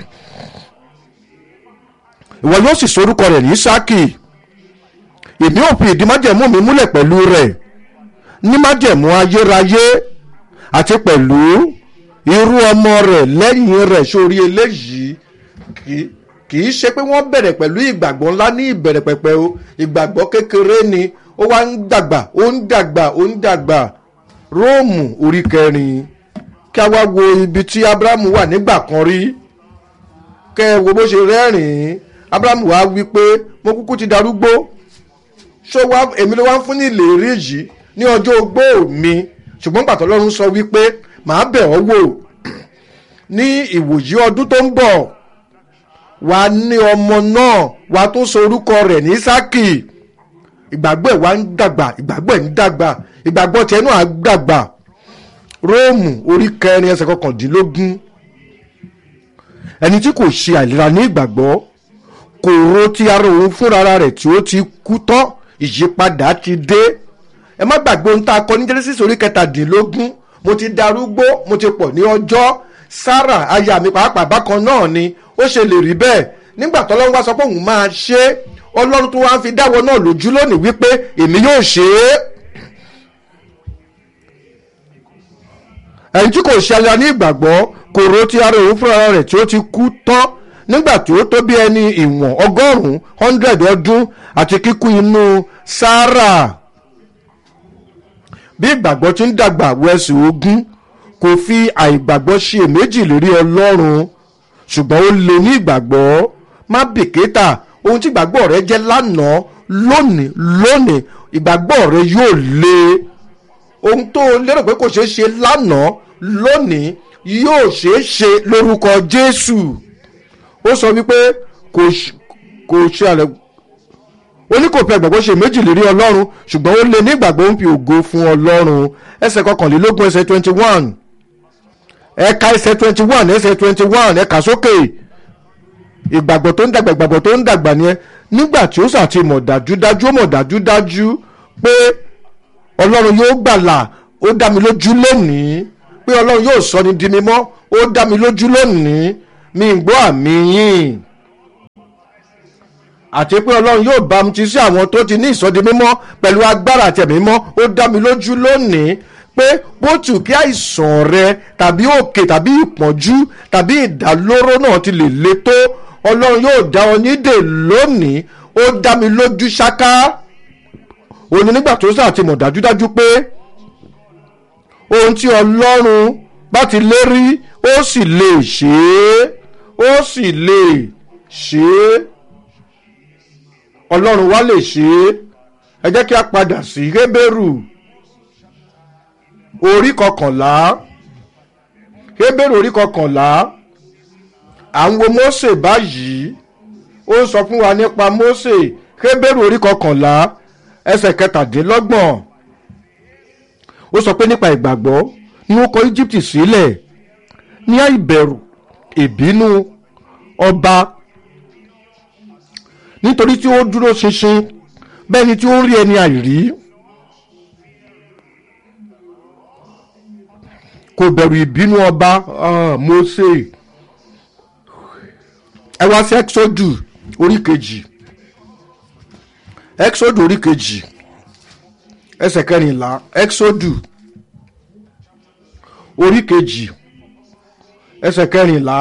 ìwọ yóò sì sorúkọ rẹ̀ ní isaki èmi ò fi ìdí májẹ̀mú mi múlẹ̀ pẹ̀lú rẹ̀ ní májẹ̀mú ayérayé àti pẹ̀lú irú ọmọ rẹ̀ lẹ́yìn rẹ̀ sórí eléyìí kì í ṣe pé wọ́n bẹ̀rẹ̀ pẹ̀lú ìgbàgbọ́ ńlá ní ìbẹ̀rẹ̀ pẹ̀pẹ̀ o ìgbàgbọ́ kékeré ni ó wá ń dàgbà ó ń dàgbà ó ń dàgbà róòmù orí kẹrin kí a wá wo ibi tí abrahamu wà nígbà kan rí kẹ ẹ wo bó ṣe rẹ́rìn-ín abrahamu wá wí pé mo kúkú ti darúgbó ṣó wá èmi ló wá ń fún ní ìlérí yìí ní ọjọ́ ogbó mi ṣùgbọ́n pàtó lọ́run sọ wípé màá bẹ̀ ọ́ wò ní ìwòyí ọdún tó ń bọ̀ wà ní ọmọ náà wà tó so orúkọ rẹ̀ ní sákì ìgbàgbọ́ ẹ̀ wá ń dàgbà ìgbàgbọ́ ẹ̀ ń dàgbà ìgbàgbọ́ tiẹ̀ náà á dàgbà róòmù orí kẹrin ẹsẹ̀ kọkàndínlógún ẹni tí kò ṣe àìlera ní ìgbàgbọ́ kò ro ti ara òun fúnra rẹ̀ tí ó ti kú tán ìyípadà ti dé ẹ má gbàgbé ohun tá a kọ ní genesis orí kẹtàdínlógún mo ti darúgbó mo ti pọ̀ ní ọjọ́ sarah aya mi pàápàá bákan náà ni ó ṣe lè rí bẹ́ẹ̀ nígbà tó ọlọ́run wá sọ pé òun máa ṣe é ọlọ́run tó wá ń fi dáwọ́ náà lójú lónìí wípé èmi yóò ṣe é. ẹni tí kò ṣe aya ní ìgbàgbọ́ kò ro ti ara òun fúnra rẹ̀ tí ó ti kú tán nígbà tí ó tó bí ẹni ìwọ̀n ọgọ́rùn-ún hundred ọdún àti kíkú inú sarah bí ìgbàgbọ́ ti ń dàgbà wẹ̀sì ogún kò fi àìgbàgbọ́ ṣe èméjì lérí ọlọ́run ṣùgbọ́n ó lè ní ìgbàgbọ́ má bìkítà ohun tí ìgbàgbọ́ rẹ jẹ́ lánàá lónìí lónìí ìgbàgbọ́ rẹ yóò lé ohun tó lérò pé kò ṣeé ṣe lánàá lónìí yóò ṣeé ṣe lórúkọ jésù ó sọ wípé kò ṣe àlẹ́ ó ní kò fi àgbàgbọ́ ṣe méjì lérí ọlọ́run ṣùgbọ́n ó lé ní ìgbàgbọ́ ń fi ògo fún ọlọ́run ẹsẹ̀ kọkànlélógún ẹsẹ̀ twenty one ẹ̀ka ẹsẹ̀ twenty one ẹsẹ̀ twenty one ẹ̀ka sókè ìgbàgbọ́ tó ń dàgbà ìgbàgbọ́ tó ń dàgbà ni ẹ nígbà tí ó sàti mọ̀ dájúdájú ó mọ̀ dájúdájú pé ọlọ́run yóò gbàlà ó dá mi lójú lónìí pé pé ọlọ́run yóò sọ ni di mímọ́ ó dá mi lójú lónìí mi ń gbọ́ àmì yín àti pé ọlọ́run yóò bá mi ti sí àwọn tó ti ní ìsọdi mímọ́ pẹ̀lú agbára àtẹ̀mí mímọ́ ó dá mi lójú lónìí pé bó tù kí àìsàn rẹ tàbí òkè tàbí ìpọ́njú tàbí ìdálóró náà ti lè le tó ọlọ́run yóò dá ọ nídè lónìí ó dá mi lójú ṣáká òní nígbà tó sáà ti mọ̀ dájúdájú pé ohun tí ọlọ́run bá ti lérí ó sì lè ṣe é ó sì lè ṣe é ọlọ́run wá lè ṣe é ẹ jẹ́ kí a padà sí hébérù orí kọkànlá hébérù orí kọkànlá à ń wo mósè báyìí ó ń sọ fún wa nípa mósè hébérù orí kọkànlá ẹsẹ̀ kẹtàdínlọ́gbọ̀n ó sọ pé nípa ìgbàgbọ́ ni ó kọ íjíbítì sílẹ̀ ní àìbẹ̀rù ìbínú ọba nítorí tí ó dúró ṣinṣin bẹ́ẹ̀ ni tí ó ń rí ẹni àìrí kò bẹ̀rù ìbínú ọba Mósè ẹ wá sí exodus orí kejì exodus orí kejì ẹsẹ̀ kẹrìnlá exodus orí kejì ẹsẹ̀ kẹrìnlá.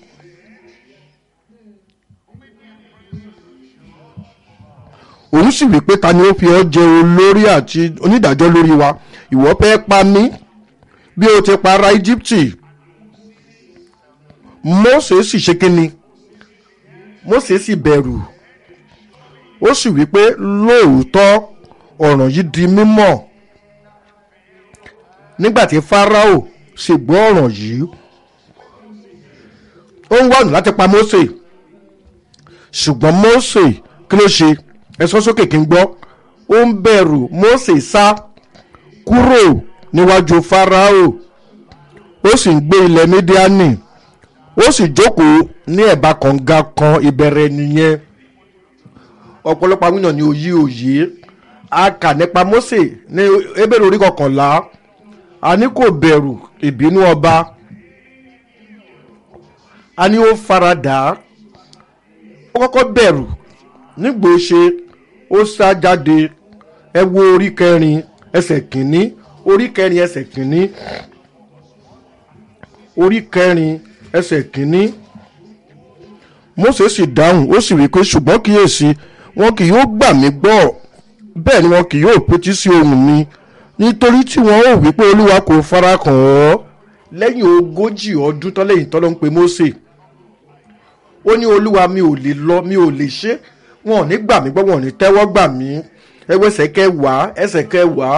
òun sì wí pé ta ni ó fi ọ́ jẹ olórí àti onídàájọ́ lórí wa ìwọ fẹ́ pa mí bí o ti pa ará íjíbítì Mósè sì ṣe kínni Mósè sì bẹ̀rù ó sì wí pé lóòótọ́ ọ̀ràn yìí di mímọ̀ nígbà tí Fáráò sì gbọ́ ọ̀ràn yìí ó ń wá ọ̀nà láti pa Mósè ṣùgbọ́n Mósè kí ló ṣe ẹ sọ sókè kí n gbọ́ ó ń bẹ̀rù Mósè sá kúrò níwájú Fáráò ó sì ń gbé ilẹ̀ Mídíánì ó sì jókòó ní ẹ̀bá kànga kan ìbẹ̀rẹ̀ nìyẹn ọ̀pọ̀lọpọ̀ àwọn èèyàn ní òye òye a kà nípa Mósè ní Hébérù orí kọkànlá a ní kò bẹ̀rù ìbínú ọba a ní ó faradà ó kọ́kọ́ bẹ̀rù nígbò ṣe ó sá jáde ẹ wo orí kẹrin ẹsẹ̀ kìíní orí kẹrin ẹsẹ̀ kìíní orí kẹrin ẹsẹ̀ kìíní Mósè sì dáhùn ó sì wí pé ṣùgbọ́n kíyèsí wọn kì yóò gbà mí gbọ́ bẹ́ẹ̀ ni wọn kì yóò pétí sí ohùn mi nítorí tí wọn ò wí pé olúwa kò fara kàn ọ́ lẹ́yìn ogójì ọdún tọ́lẹ́yìn tọ́lọ́ ń pe Mósè ó ní olúwa mi ò lè lọ mi ò lè ṣe wọn ò ní gbà mí gbọ́ wọn ò ní tẹ́wọ́ gbà mí ẹwẹ́sẹ̀ kẹwàá ẹsẹ̀ kẹwàá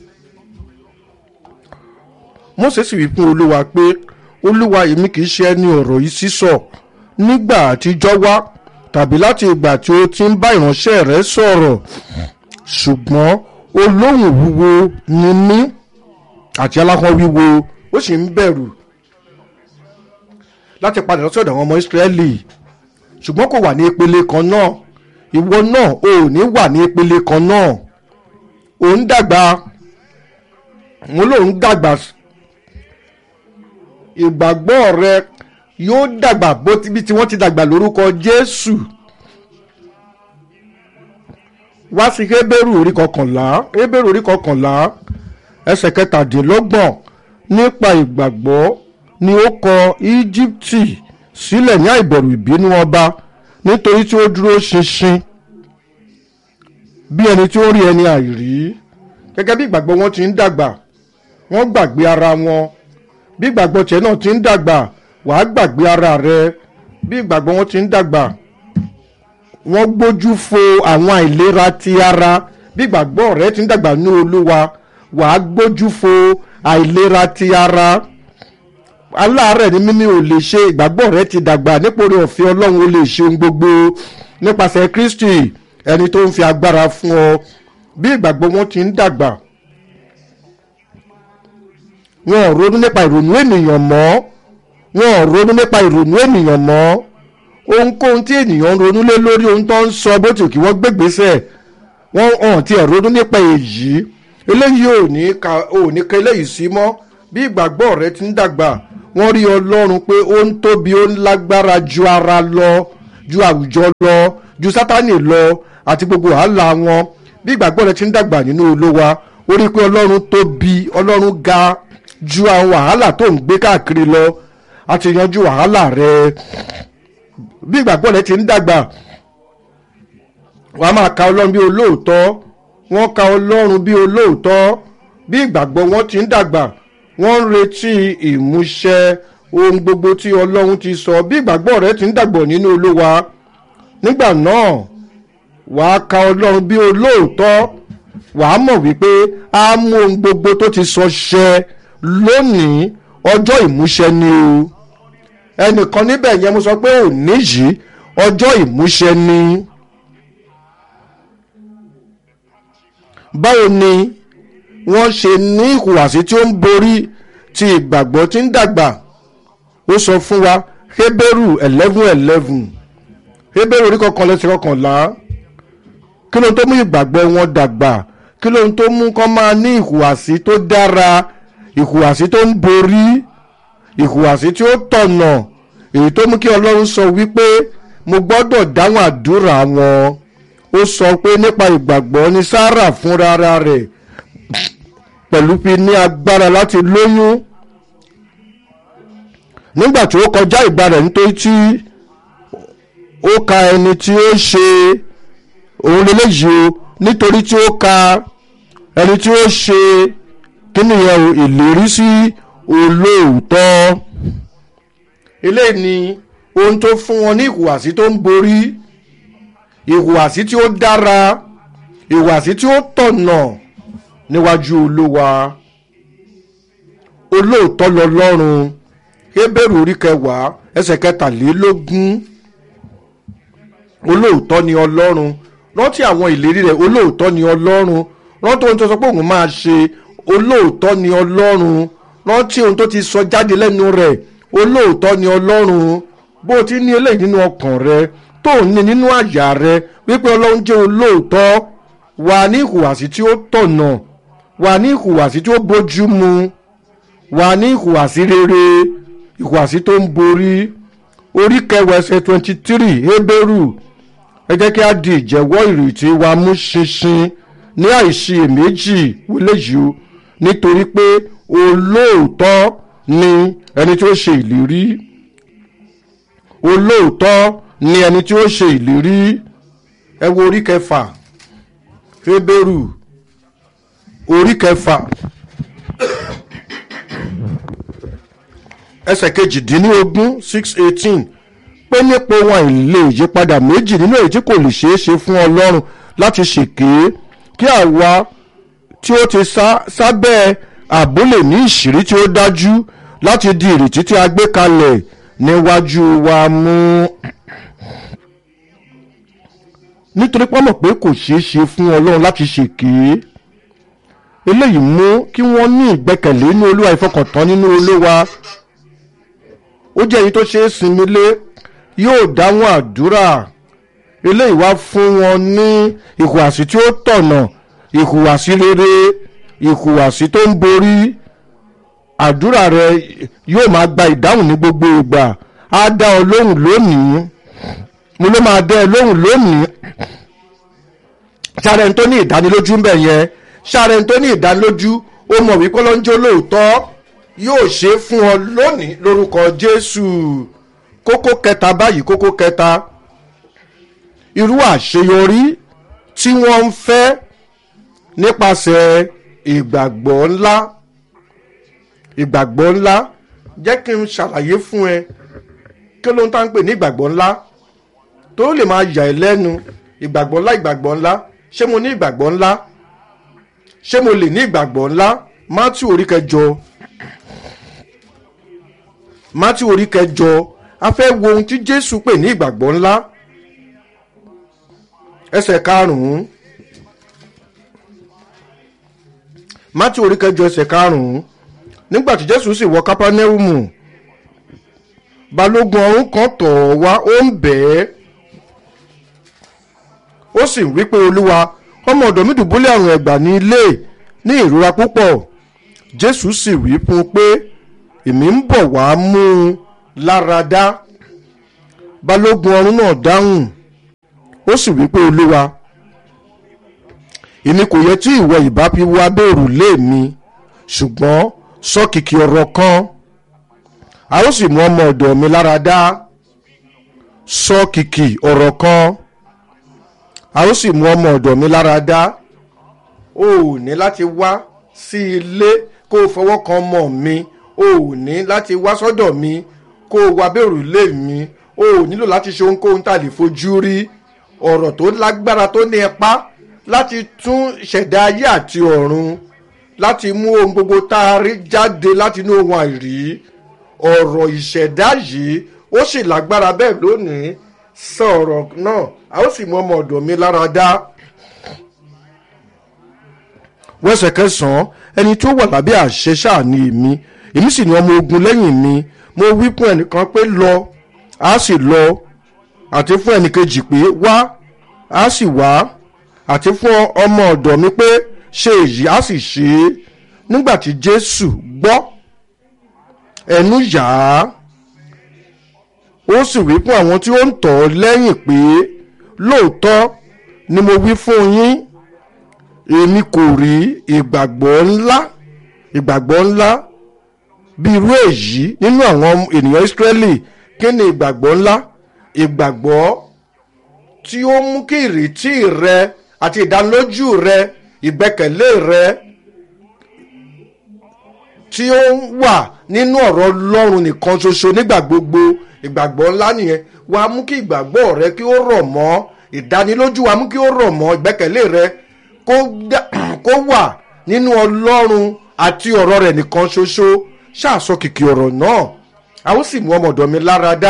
Mósè sì wí fún olúwa pé olúwa èmi kì í ṣe ẹni ọ̀rọ̀ yìí sísọ nígbà àtijọ́ wá tàbí láti ìgbà tí ó ti ń bá ìránṣẹ́ rẹ̀ sọ̀rọ̀ ṣùgbọ́n olóhùn wúwo ni mí àti aláhàn wíwo ó sì ń bẹ̀rù láti padà lọ sọ́dọ̀ àwọn ọmọ Ísírẹ́lì ṣùgbọ́n kò wà ní ìpele kan náà ìwọ náà ò ní wà ní ìpele kan náà ò ń dàgbà mo lò ń dàgbà ìgbàgbọ́ rẹ yóò dàgbà bó bí tí wọ́n ti dàgbà lórúkọ Jésù wá sí Hébérù orí kọkànlá Hébérù orí kọkànlá ẹsẹ̀ kẹtàdínlọ́gbọ̀n nípa ìgbàgbọ́ ni ó kọ Íjíbítì sílẹ̀ ní àìbẹ̀rù ìbínú ọba nítorí tí ó dúró ṣinṣin bí ẹni tí ó rí ẹni àìrí gẹ́gẹ́ bí ìgbàgbọ́ wọn ti ń dàgbà wọ́n gbàgbé ara wọn bí ìgbàgbọ́ tiẹ̀ náà ti ń dàgbà wàá gbàgbé ara rẹ bí ìgbàgbọ́ wọn ti ń dàgbà wọ́n gbójú fo àwọn àìlera ti ara bí ìgbàgbọ́ rẹ ti ń dàgbà ní Olúwa wàá gbójú fo àìlera ti ara aláàárẹ̀ ní mímí ò lè ṣe ìgbàgbọ́ rẹ ti dàgbà nípòrí ọ̀fẹ́ Ọlọ́run ó lè ṣe ohun gbogbo nípasẹ̀ Kristi ẹni tó ń fi agbára fún ọ bí ìgbàgbọ́ wọn ti ń dàgbà wọn ò ronú nípa ìrònú ènìyàn mọ́ wọn ò ronú nípa ìrònú ènìyàn mọ́ ohunkóhun tí ènìyàn ń ronú lé lórí ohun tó ń sọ bó ti kí wọ́n gbégbèsè wọ́n hàn tí ẹ̀ ronú nípa èyí eléyìí ò ní ka ò ní ka eléyìí sí mọ́ bí ìgbàgbọ́ rẹ ti ń dàgbà wọ́n rí ọlọ́run pé ó ń tóbi ó ń lágbára ju ara lọ ju àwùjọ lọ ju sátánì lọ àti gbogbo wàhálà wọn bí ìgbàgbọ́ rẹ ti ń dàgbà nínú olówa ó rí i pé ọlọ́run tóbi ọlọ́run ga ju àwọn wàhálà tó ń gbé káàkiri lọ àti yanjú wàhálà rẹ bí ìgbàgbọ́ rẹ ti ń dàgbà wàá máa ka ọlọ́run bí olóòótọ́ wọ́n ka ọlọ́run bí olóòótọ́ bí ìgbàgbọ́ wọn ti ń dàgbà wọ́n ń retí ìmúṣẹ ohun gbogbo tí ọlọ́run ti sọ bí ìgbàgbọ́ rẹ ti ń dàgbọ̀ nínú olúwa nígbà náà wàá ka ọlọ́run bí olóòótọ́ wàá mọ̀ wípé á mú ohun gbogbo tó ti sọ ṣẹ lónìí ọjọ́ ìmúṣẹ ni o ẹnìkan níbẹ̀ yẹn mo sọ pé òní yìí ọjọ́ ìmúṣẹ ni. báwo ni wọ́n ṣe ní ìhùwàsí tí ó ń borí ti ìgbàgbọ́ tí ń dàgbà ó sọ fún wa Hébérù eleven eleven Hébérù orí kọkànlá ẹsẹ̀ kọkànlá kí ló ń tó mú ìgbàgbọ́ wọn dàgbà kí ló ń tó mú kọ́ máa ní ìhùwàsí tó dára ìhùwàsí tó ń borí ìhùwàsí tí ó tọ̀nà èyí tó mú kí Ọlọ́run sọ wípé mo gbọ́dọ̀ dáhùn àdúrà wọn ó sọ pé nípa ìgbàgbọ́ ni Sárà fúnra rẹ̀ pẹ̀lú fi ní agbára láti lóyún nígbà tí ó kọjá ìgbà rẹ̀ nítorí tí ó ka ẹni tí ó ṣe òun lélẹ́yìí o nítorí tí ó ka ẹni tí ó ṣe kí nìyẹn o ìlérí sí olóòótọ́ eléyìí ni ohun tó fún wọn ní ìhùwàsí tó ń borí ìhùwàsí tí ó dára ìhùwàsí tí ó tọ̀nà níwájú olúwa olóòótọ́ lọ́lọ́run Hébérù orí kẹwàá ẹsẹ̀ kẹtàlélógún olóòótọ́ ni ọlọ́run rántí àwọn ìlérí rẹ̀ olóòótọ́ ni ọlọ́run rántí ohun tó sọ pé òun máa ṣe olóòótọ́ ni ọlọ́run rántí ohun tó ti sọ jáde lẹ́nu rẹ̀ olóòótọ́ ni ọlọ́run bó o ti ní eléyìí nínú ọkàn rẹ tó o ní nínú àyà rẹ wípé ọlọ́run jẹ́ olóòótọ́ wà ní ìhùwàsí tí ó tọ̀nà wà ní ìhùwàsí tí ó bójú mu wà ní ìhùwàsí rere ìhùwàsí tó ń borí orí kẹwàá ẹsẹ̀ twenty three Hébérù ẹ jẹ́ kí a di ìjẹ́wọ́ ìrètí wa mú ṣinṣin ní àìṣiyèméjì wọlé yìí o nítorí pé olóòótọ́ ni ẹni tí ó ṣe ìlérí olóòótọ́ ni ẹni tí ó ṣe ìlérí ẹ wo orí kẹfà Hébérù orí kẹfà ẹsẹ̀ kejìdínlógún six eighteen pé nípa ohun àìlè ìyípadà méjì nínú èyí tí kò lè ṣeé ṣe fún ọlọ́run láti ṣèké kí àwa tí ó ti sábẹ́ ààbò lè ní ìṣírí tí ó dájú láti di ìrètí tí a gbé kalẹ̀ níwájú wa mú. nítorí pọ́nmọ̀ pé kò ṣeé ṣe fún ọlọ́run láti ṣèké eléyìí mú kí wọ́n ní ìgbẹ́kẹ̀lé nínú olúwa ìfọkàntán nínú olúwa ó jẹ́ èyí tó ṣe é sinmi lé yóò dáhùn àdúrà eléyìí wá fún wọn ní ìhùwàsí tí ó tọ̀nà ìhùwàsí rere ìhùwàsí tó ń borí àdúrà rẹ yóò máa gba ìdáhùn ní gbogbo ìgbà á dá ọ lóhùn lónìí mo ló máa dá ẹ lóhùn lónìí ṣàrẹ̀ tó ní ìdánilójú ń bẹ̀ yẹn ṣàrẹ̀ tó ní ìdánilójú ó mọ̀ wípé lọ́njọ́ lóòótọ́ yóò ṣe fún ọ lónìí lórúkọ Jésù kókó kẹta báyìí kókó kẹta irú àṣeyọrí tí wọ́n ń fẹ́ nípasẹ̀ ìgbàgbọ́ ńlá ìgbàgbọ́ ńlá jẹ́ kí n ṣàlàyé fún ẹ kí ló ń tá ń pè ní ìgbàgbọ́ ńlá tó lè máa yà ẹ́ lẹ́nu ìgbàgbọ́ ńlá ìgbàgbọ́ ńlá ṣé mo ní ìgbàgbọ́ ńlá ṣé mo lè ní ìgbàgbọ́ ńlá Mátíù orí kẹjọ Mátíù orí kẹjọ a fẹ́ wo ohun tí Jésù pè ní ìgbàgbọ́ ńlá ẹsẹ̀ karùn-ún Mátíù orí kẹjọ ẹsẹ̀ karùn-ún nígbà tí Jésù sì wọ Kápánámù balógun ọ̀rún kan tọ̀ ọ́ wá ó ń bẹ̀ ẹ́ ó sì wí pé Olúwa ọmọ ọ̀dọ̀ mi dùbúlẹ̀ àrùn ẹ̀gbà ní ilé ní ìrora púpọ̀ jésù sì wí fún un pé èmi ń bọ̀ wá mú un lára dá balógun ọ̀rún náà dáhùn ó sì wí pé olúwa èmi kò yẹ tí ìwọ ìbá fi wá bẹ́ẹ̀rù lé mi ṣùgbọ́n sọ kìkì ọ̀rọ̀ kan a ó sì mú ọmọ ọ̀dọ̀ mi lára dá sọ kìkì ọ̀rọ̀ kan a ó sì mú ọmọ ọ̀dọ̀ mi lára dá o ò ní láti wá sí ilé kó o fọwọ́ kan ọmọ mi o ò ní láti wá sọ́dọ̀ mi kó o wá bẹ́ẹ̀rù lé mi o ò nílò láti ṣe ohunkóhun tá a lè fojú rí ọ̀rọ̀ tó lágbára tó ní ẹpá láti tún ṣẹ̀dá ayé àti ọ̀run láti mú ohun gbogbo tá a rí jáde láti inú ohun àìrí ọ̀rọ̀ ìṣẹ̀dá yìí ó sì lágbára bẹ́ẹ̀ lónìí sọ ọ̀rọ̀ náà a ó sì mú ọmọ ọ̀dọ̀ mi lára dá. wẹ́sẹ̀ kẹsàn-án ẹni tó wà lábẹ́ àṣẹ ṣáà ni èmi èmi sì ní ọmọ ogun lẹ́yìn mi mo wí fún ẹnìkan pé lọ a sì lọ àti fún ẹnìkejì pé wá a sì wá àti fún ọmọ ọ̀dọ̀ mi pé ṣe èyí a sì ṣe é nígbà tí jésù gbọ́ ẹnu yà á ó sì wí fún àwọn tí ó ń tọ̀ ọ́ lẹ́yìn pé lóòótọ́ ni mo wí fún yín èmi kò rí ìgbàgbọ́ ńlá ìgbàgbọ́ ńlá bí irú èyí nínú àwọn ènìyàn ìsírẹ́lì kí ni ìgbàgbọ́ ńlá ìgbàgbọ́ tí ó mú kí ìrètí rẹ àti ìdánilójú rẹ ìgbẹ́kẹ̀lé rẹ tí ó wà nínú ọ̀rọ̀ ọlọ́run nìkan ṣoṣo nígbà gbogbo ìgbàgbọ́ ńlá nìyẹn wà á mú kí ìgbàgbọ́ rẹ kí ó rọ̀ mọ́ ìdánilójú wà á mú kí ó rọ̀ mọ́ ìgbẹ́kẹ̀lé rẹ kó wà nínú ọlọ́run àti ọ̀rọ̀ rẹ̀ nìkan ṣoṣo ṣàṣọ kìkì ọ̀rọ̀ náà a ó sì mú ọmọ ọ̀dọ̀ mi lára dá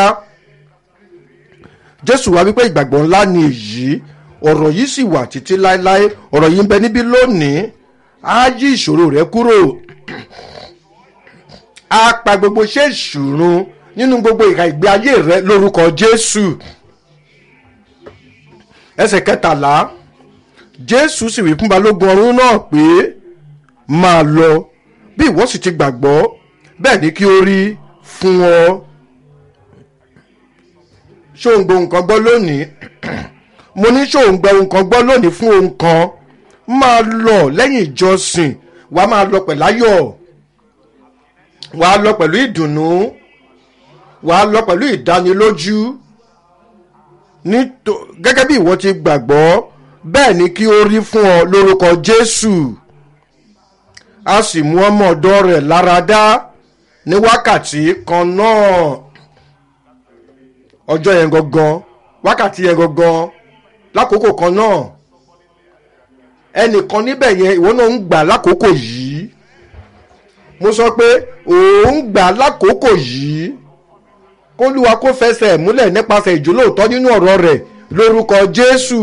jésù wá wípé ìgbàgbọ́ ńlá ni èyí ọ̀rọ̀ yìí sì wà títí láéláé ọ̀rọ̀ yìí ń bẹ níbí lónìí á yí ìṣòro rẹ kúrò á pa gbogbo iṣẹ́ ìṣòro nínú gbogbo ìhà ìgbé ayé rẹ lórúkọ jésù ẹsẹ̀ kẹtàlá jésù sì wí fún balógun ọ̀rún náà pé máa lọ bí ìwọ sì ti gbàgbọ́ bẹ́ẹ̀ ni kí ó rí fún ọ ṣó ń gbọ́ nǹkan gbọ́ lónìí mo ní ṣó ń gbọ́ nǹkan gbọ́ lónìí fún ohun kan máa lọ lẹ́yìn ìjọsìn wà á máa lọ pẹ̀láyọ̀ wà á lọ pẹ̀lú ìdùnnú wà á lọ pẹ̀lú ìdánilójú gẹ́gẹ́ bí ìwọ ti gbàgbọ́ bẹ́ẹ̀ ni kí ó rí fún ọ lórúkọ jésù a sì mú ọmọ ọ̀dọ́ rẹ̀ lára dá ní wákàtí kan náà ọjọ́ yẹn gangan wákàtí yẹn gangan lákòókò kan náà ẹnìkan níbẹ̀ yẹn ìwọ náà ń gbà lákòókò yìí mo sọ pé òun gbà lákòókò yìí kólúwa kó fẹsẹ̀ múlẹ̀ nípasẹ̀ ìjólóòtọ́ nínú ọ̀rọ̀ rẹ̀ lórúkọ jésù.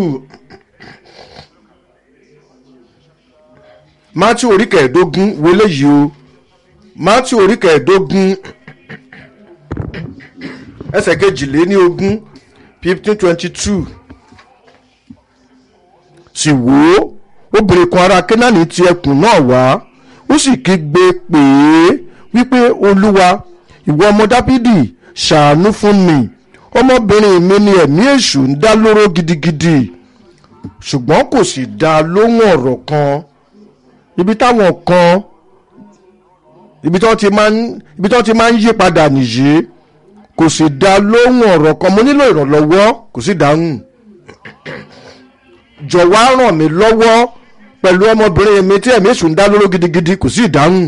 matthew orí kẹẹ̀ẹ́dógún wọlé yìí o matthew orí kẹẹ̀ẹ́dógún ẹsẹ̀ kejìléní ogún fifteen twenty two sì wò ó obìnrin kan ará kẹ́nàní ti ẹkùn náà wá ó sì kígbe pè é wípé olúwa ìwọ ọmọ dábìdì ṣàánú fún mi ọmọbìnrin mi ni ẹ̀mí èṣù ń dá lóró gidigidi ṣùgbọ́n kò sì dá lóhùn ọ̀rọ̀ kan ibi táwọn kan ibi tí wọ́n ti máa ń ibi tí wọ́n ti máa ń yí padà nìyí kò sì dá lóhùn ọ̀rọ̀ kan mo nílò ìrànlọ́wọ́ kò sì dáhùn jọ̀wọ́ á ràn mí lọ́wọ́ pẹ̀lú ọmọbìnrin mi tí ẹ̀mí èṣù ń dá lóró gidigidi kò sì dáhùn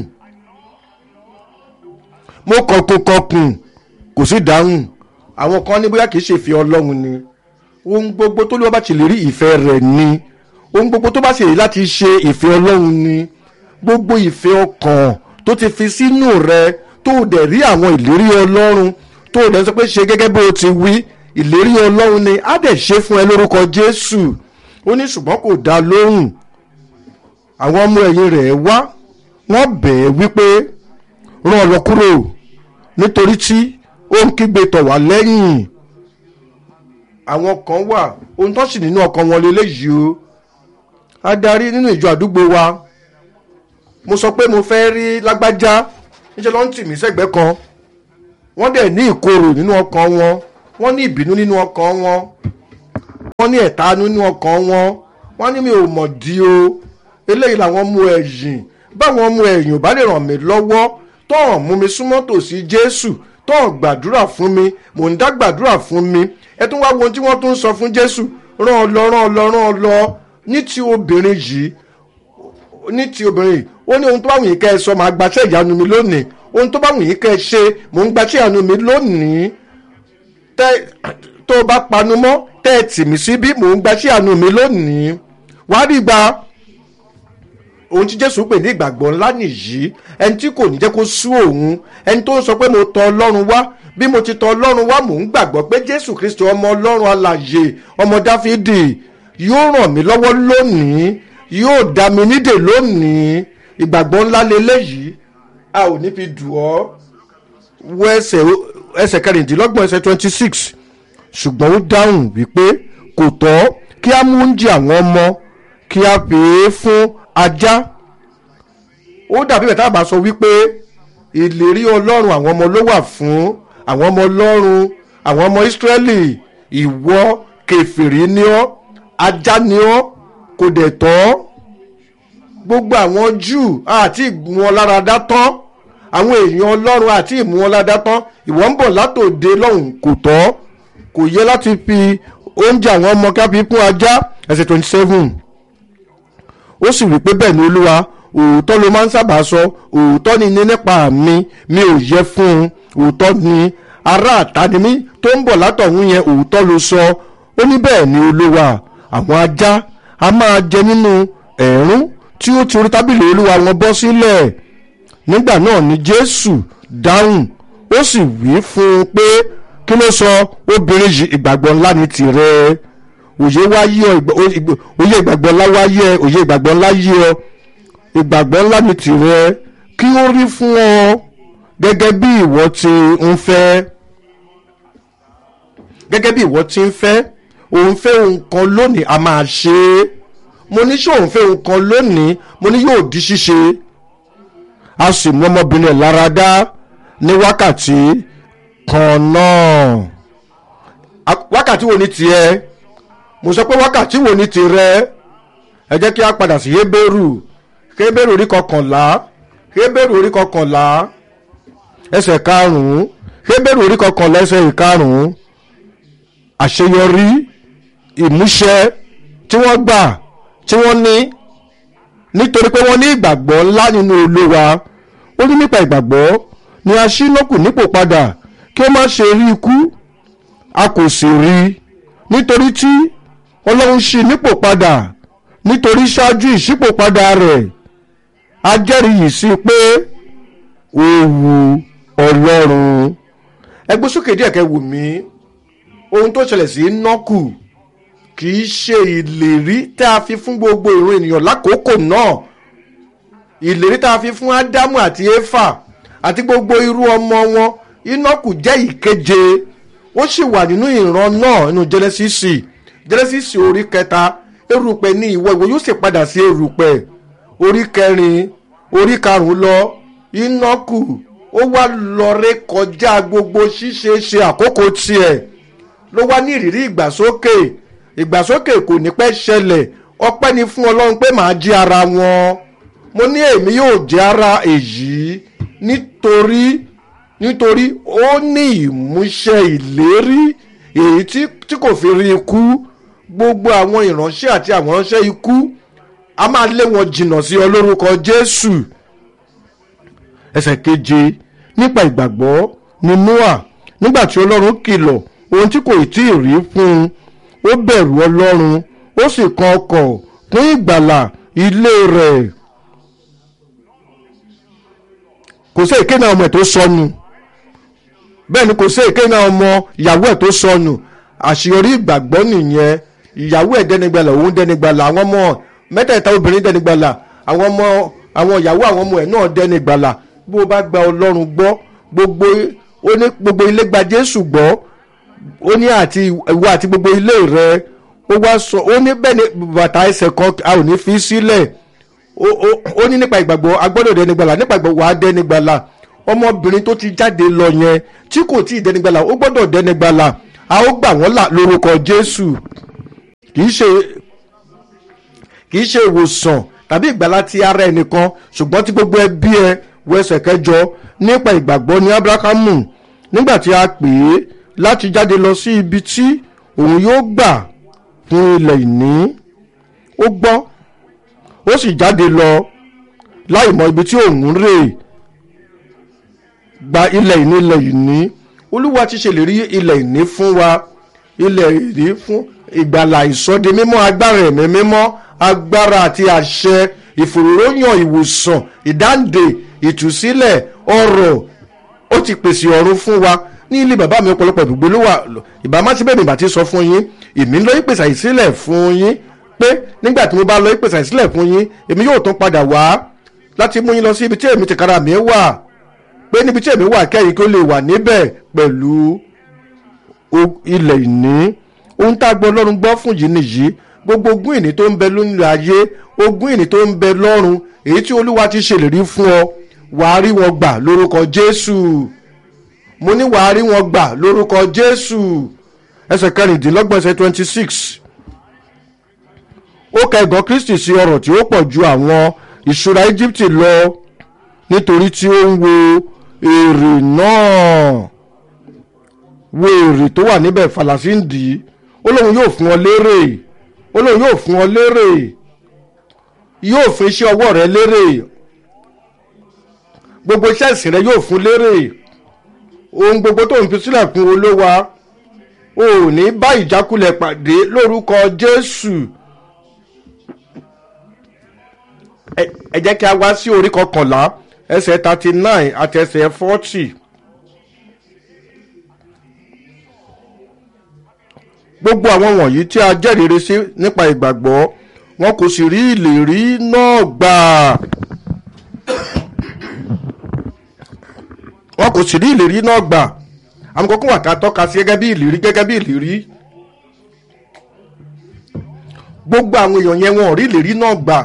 mo kọkùn kọkùn kò sì dáhùn àwọn kan ní bóyá kì í ṣe ìfẹ́ ọlọ́run ni ohun gbogbo tó lè wá bá ti lè rí ìfẹ́ rẹ̀ ni ohun gbogbo tó bá ṣe èyí láti ṣe ìfẹ́ ọlọ́run ni gbogbo ìfẹ́ ọkàn tó ti fi sínú rẹ tó dẹ̀ rí àwọn ìlérí ọlọ́run tó dẹ̀ sọ pé ṣe gẹ́gẹ́ bó o ti wí ìlérí ọlọ́run ni á dẹ̀ ṣe fún ẹ lórúkọ jésù ó ní ṣùgbọ́n kò dá lóhùn àwọn ọmọ ẹ̀yìn rẹ̀ wá wọ́n bẹ̀ ẹ́ wípé rán ọ lọ kúrò nítorí tí ó ń kígbe tọ̀ wá lẹ́yìn àwọn kan wà ohun tó sì nínú ọkàn wọn lélẹ́yìí o adarí nínú ìjọ àdúgbò wa mo sọ pé mo fẹ́ rí lágbájá níṣẹ́ ló ń tì mí sẹ́gbẹ́ kan wọ́n dẹ̀ ní ìkorò nínú ọkàn wọn wọ́n ní ìbínú nínú ọkàn wọn wọ́n ní ẹ̀tanú nínú ọkàn wọn wọ́n ní mi ò mọ̀ di o eléyìí làwọn mú ẹ̀yìn báwọn mú ẹ̀yìn ò bá lè ràn mí lọ́wọ́ tọ́hàn mú mi súnmọ́ tòsí jésù tọ́hàn gbàdúrà fún mi mò ń dá gbàdúrà fún mi ẹ tún wá wo ohun tí wọ́n tún ń sọ fún jésù rán ọ lọ rán ọ lọ rán ọ lọ ní ti obìnrin yìí ní ti obìnrin yìí ó ní ohun tó bá wù yín kẹ́ ẹ sọ màá gbaṣẹ́ ìyanu mi lónìí ohun tó bá wù yín kẹ́ ẹ ṣe mò ń gbaṣẹ́ ìyanu mi lónìí tẹ́ tó bá panu mọ́ tẹ́ ẹ tì mí síbí mò ń gbaṣẹ́ ìyanu mi lónìí wàá rí gba ohun tí jésù pè ní ìgbàgbọ́ ńlá nìyí ẹni tí kò ní jẹ́ kó sú òun ẹni tó ń sọ pé mo tọ ọlọ́run wá bí mo ti tọ ọlọ́run wá mò ń gbàgbọ́ pé jésù kristi ọmọ ọlọ́run alàyè ọmọ dáfídì yóò ràn mí lọ́wọ́ lónìí yóò dá mi nídè lónìí ìgbàgbọ́ ńlá leléyìí a ò ní fi dù ọ́ wọ ẹsẹ̀ ẹsẹ̀ kẹrìndínlọ́gbọ̀n ẹsẹ̀ twenty six ṣùgbọ́n ó dáhùn wípé kò tọ́ kí á mú oúnjẹ àwọn ọmọ kí á pè é fún ajá ó dàbí bẹ̀tà bá sọ wípé ìlérí ọlọ́run àwọn ọmọ ló wà fún àwọn ọmọ ọlọ́run àwọn ọmọ ìsírẹ́lì ìwọ kẹfìrí ni ọ́ ajá ni ọ́ kò dẹ̀ tọ́ gbogbo àwọn júù àti ìmú wọn lára dá tán àwọn èèyàn ọlọ́run àti ìmú wọn lára dá tán ìwọ ń bọ̀ látòde lọ́hùn kò tọ́ kò yẹ láti fi oúnjẹ àwọn ọmọ káfí fún ajá ẹsẹ̀ twenty seven ó sì wí pé bẹ́ẹ̀ ni olúwa òótọ́ ló máa ń sábà sọ òótọ́ ni ní nípa mi mi ò yẹ fún un òótọ́ ni ará àtàní mi tó ń bọ̀ látọ̀hún yẹn òótọ́ ló sọ ó ní bẹ́ẹ̀ ni olúwa àwọn ajá a máa jẹ nínú ẹ̀rún tí ó ti orí tábìlì olúwa wọn bọ́ sílẹ̀ nígbà náà ni jésù dáhùn ó sì wí fún un pé kí ló sọ obìnrin yìí ìgbàgbọ́ ńlá ni tirẹ̀ òye wá yí ọ òye ìgbàgbọ́ ńlá wá yẹ òye ìgbàgbọ́ ńlá yí ọ ìgbàgbọ́ ńlá ni tìrẹ kí ó rí fún ọ gẹ́gẹ́ bí ìwọ ti ń fẹ́ gẹ́gẹ́ bí ìwọ ti ń fẹ́ òun fẹ́ ohun kan lónìí a máa ṣe é mo ní ṣé òun fẹ́ ohun kan lónìí mo ní yóò di ṣíṣe a sì mú ọmọbìnrin ẹ̀ lára dá ní wákàtí kan náà wákàtí wo ni tiẹ̀ mo sọ pé wákàtí wo ni tirẹ̀ ẹ jẹ́ kí a padà sí Hébérù Hébérù orí kọkànlá Hébérù orí kọkànlá ẹsẹ̀ karùn-ún Hébérù orí kọkànlá ẹsẹ̀ ìkarùn-ún àṣeyọrí ìmúṣẹ tí wọ́n gbà tí wọ́n ní nítorí pé wọ́n ní ìgbàgbọ́ ńlá nínú Olúwa ó ní nípa ìgbàgbọ́ ni a ṣí lókù nípò padà kí ó má ṣe rí ikú a kò sì rí nítorí tí Ọlọ́run ṣí nípò padà nítorí ṣáájú ìṣípòpadà rẹ̀ a jẹ́rìí yìí sí pé ó wu Ọlọ́run ẹgbẹ́ sókè díẹ̀ kẹ́ wù mí ohun tó ṣẹlẹ̀ sí nọ́kù kì í ṣe ìlérí tá a fi fún gbogbo ìran ènìyàn lákòókò náà ìlérí tá a fi fún ádámù àti éfà àti gbogbo irú ọmọ wọn inọ́kù jẹ́ ìkeje ó sì wà nínú ìran náà nínú jẹ́nẹ́sísì jẹ́nẹ́sísì orí kẹta erùpẹ̀ ní ìwọ ìwọ yóò sì padà sí erùpẹ̀ orí kẹrin orí karùn-ún lọ inọ́kù ó wá lọ ré kọjá gbogbo ṣíṣe ṣe àkókò tiẹ̀ ló wá ní ìrírí ìgbàsókè ìgbàsókè kò ní pẹ́ ṣẹlẹ̀ ọpẹ́ ni fún ọlọ́run pé màá jí ara wọn mo ní èmi yóò jẹ́ ara èyí nítorí nítorí ó ní ìmúṣẹ ìlérí èyí tí kò fi rí ikú gbogbo àwọn ìránṣẹ́ àti àwọn ìránṣẹ́ ikú a máa lé wọn jìnnà sí ọ lórúkọ Jésù ẹsẹ̀ keje nípa ìgbàgbọ́ ni Noah nígbà tí Ọlọ́run kìlọ̀ ohun tí kò tí ì rí fún un ó bẹ̀rù Ọlọ́run ó sì kan ọkọ̀ fún ìgbàlà ilé rẹ̀ kò sí èké náà ọmọ ẹ̀ tó sọnù bẹ́ẹ̀ ni kò sí èké náà ọmọ ìyàwó ẹ̀ tó sọnù àṣeyọrí ìgbàgbọ́ nìyẹn ìyàwó ẹ̀ dẹ́nigbàlà òun dẹ́nigbàlà àwọn ọmọ mẹ́tẹ̀ẹ̀ta obìnrin dẹ́nigbàlà àwọn ọmọ àwọn ìyàwó àwọn ọmọ ẹ̀ náà dẹ́nigbàlà bó o bá gba Ọlọ́run gbọ́ gbogbo ó ní gbogbo ilé gba Jésù gbọ́ ó ní àti ìwọ àti gbogbo ilé rẹ ó wá sọ ó ní bẹ́ẹ̀ ni bàtà ẹsẹ̀ kan a ò ní fi sílẹ̀ ó- ó ó ní nípa ìgbàgbọ́ agbọ́dọ̀ dẹnigbàlà nípa ìgbàgbọ́ wàá dẹnigbàlà ọmọbìnrin tó ti jáde lọ yẹn tí kò tí ì dẹnigbàlà ó gbọ́dọ̀ dẹnigbàlà a ó gbà wọ́n là lórúkọ jésù kì í ṣe kì í ṣe ìwòsàn tàbí ìgbàlá ti ara ẹnìkan ṣùgbọ́n tí gbogbo ẹbí ẹ wọ ẹsẹ̀ kẹjọ nípa ìgbàgbọ́ ní abrahamu nígbà tí a pè é láti jáde lọ sí ibi tí òun yóò gbà fún ilẹ̀ ìní ó gbọ́ ó sì jáde lọ láì mọ ibi tí òun rè gba ilẹ̀ ìní ilẹ̀ ìní olúwa ti ṣèlérí ilẹ̀ ìní fún wa ilẹ̀ ìní fún ìgbàlà ìsọdi mímọ́ agbára ẹ̀mí mímọ́ agbára àti àṣẹ ìfòròyàn ìwòsàn ìdáǹdè ìtúsílẹ̀ ọrọ̀ ó ti pèsè ọ̀run fún wa ní ilé bàbá mi ọ̀pọ̀lọpọ̀ ibùgbé ló wà ìbámu tí bẹ́ẹ̀ mi bá ti sọ fún yín èmi ń lọ ìpèsè àìsílẹ̀ fún yín pé nígbà tí mo bá lọ ìpèsè àìsílẹ̀ fún yín èmi yóò tún padà wá láti mú yín lọ sí ibi tí èmi tìkára mi wà pé níbi tí èmi wà kẹ́yìn kí ó lè wà níbẹ̀ pẹ̀lú o- ilẹ̀ ìní ohun tá a gbọ́ ọlọ́run gbọ́ fún yìí nìyí gbogbo ogún ìní tó ń bẹ lónìí ayé ogún ìní tó ń bẹ lọ́run èyí tí olúwa ti ṣèlérí fún ọ wàá rí wọn gbà lórúkọ jésù mo ní wàá rí wọn gbà lórúkọ jésù ẹsẹ̀ kẹrìndínlọ́gbọ̀n ẹsẹ̀ twenty six ó ka ẹ̀gàn kristi sí ọrọ̀ tí ó pọ̀ ju àwọn ìṣúra íjíbítì lọ nítorí tí ó ń wo èrè náà wo èrè tó wà níbẹ̀ falasíǹdì ó lóun yóò fún ọ lérè ó lóun yóò fún ọ lérè yóò fún iṣẹ́ ọwọ́ rẹ lérè gbogbo iṣẹ́ ìsìn rẹ yóò fún lérè ohun gbogbo tó ń fi sílẹ̀ fún olówa o ò ní bá ìjákulẹ̀ pàdé lórúkọ jésù ẹ ẹ jẹ́ kí a wá sí orí kọkànlá ẹsẹ̀ thirty nine àti ẹsẹ̀ forty. gbogbo àwọn wọ̀nyí tí a jẹ́rìíre sí nípa ìgbàgbọ́ wọn kò sì rí ìlérí náà gbà wọn kò sì rí ìlérí náà gbà àwọn kókó wà ká tọ́ka sí gẹ́gẹ́ bí ìlérí gẹ́gẹ́ bí ìlérí gbogbo àwọn èèyàn yẹn wọn ò rí ìlérí náà gbà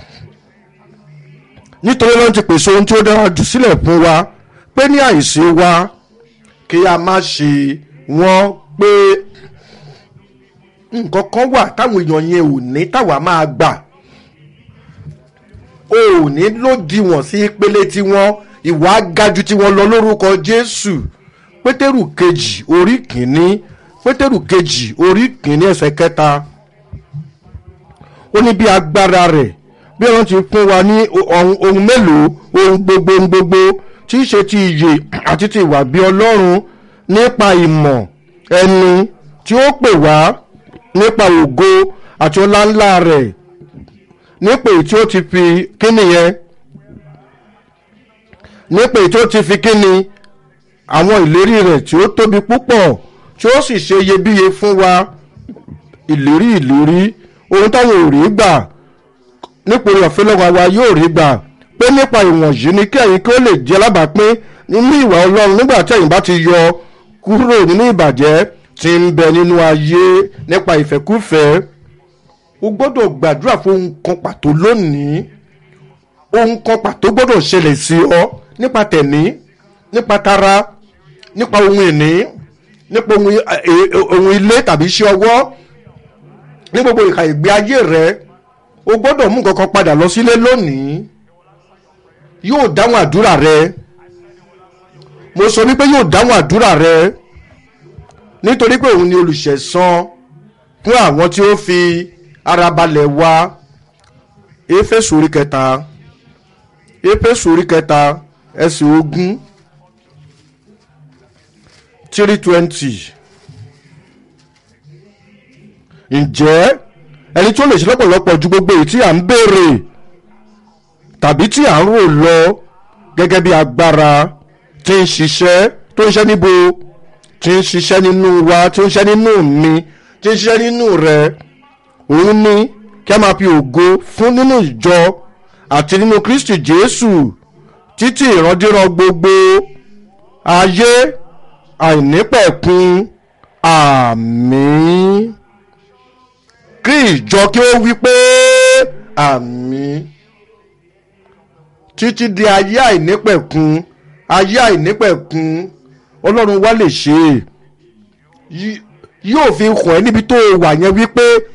nítorí ló ń ti pèsè ohun tí ó dára jù sílẹ̀ fún wa pé ní àìsí wa kí a má ṣe wọ́n pé nǹkan kan wà táwọn èèyàn yẹn ò ní táwa máa gbà o ò ní lòdìwọ̀n sí ìpele tiwọn ìwà gaju tiwọn lọ lórúkọ jésù pétérù kejì orí kìíní pétérù kejì orí kìíní ẹsẹ̀ kẹta ó ní bí agbára rẹ̀ bí wọ́n ti fún wa ní ohun ohun mélòó ohun gbogbo ohun gbogbo tí í ṣe ti ìyè àti ti ìwà bí ọlọ́run nípa ìmọ̀ ẹni tí ó pè wá nípa ògo àti ọlá ńlá rẹ̀ nípa èyí tí ó ti fi kíni yẹn nípa èyí tí ó ti fi kíni àwọn ìlérí rẹ̀ tí ó tóbi púpọ̀ tí ó sì ṣe iyebíye fún wa ìlérí ìlérí ohun táwọn ò rí gbà nípa orí ọ̀fẹ́ lọ́wọ́ wa yóò rí gbà pé nípa ìwọ̀nyí ni kí ẹ̀yin kí ó lè jẹ́ alábàápín nínú ìwà ọlọ́run nígbà tí ẹ̀yin bá ti yọ kúrò nínú ìbàjẹ́ tí ń bẹ nínú ayé nípa ìfẹ́kúfẹ́ o gbọ́dọ̀ gbàdúrà fún ohun kan pàtó lónìí ohun kan pàtó gbọ́dọ̀ ṣẹlẹ̀ sí ọ nípa tẹ̀mí nípa tara nípa ohun ìní nípa ohun ẹ- ẹ- ohun ilé tàbí iṣẹ́ ọwọ́ ní gbogbo ìka ìgbé ayé rẹ o gbọ́dọ̀ mú nǹkan kan padà lọ sílé lónìí yóò dáhùn àdúrà rẹ mo sọ wípé yóò dáhùn àdúrà rẹ nítorí pé òun ni olùṣẹ̀san fún àwọn tí ó fi ara balẹ̀ wá éfésù orí kẹta éfésù orí kẹta ẹsẹ̀ ogún three twenty ǹjẹ́ ẹni tí ó lè ṣe lọ́pọ̀lọpọ̀ ju gbogbo èyí tí à ń béèrè tàbí tí à ń rò lọ gẹ́gẹ́ bí agbára tí ń ṣiṣẹ́ tó ń ṣiṣẹ́ níbo tí ń ṣiṣẹ́ nínú wa tí ń ṣiṣẹ́ nínú mi tí ń ṣiṣẹ́ nínú rẹ òun ní kí a máa fi ògo fún nínú ìjọ àti nínú kristi jésù títí ìrandíran gbogbo ayé àìnípẹ̀kun àmín kí ìjọ kí ó wí pé àmín títí di ayé àìnípẹ̀kun ayé àìnípẹ̀kun ọlọ́run wa lè ṣe é Yí- yóò fi hàn ẹ́ níbi tó o wà yẹn wípé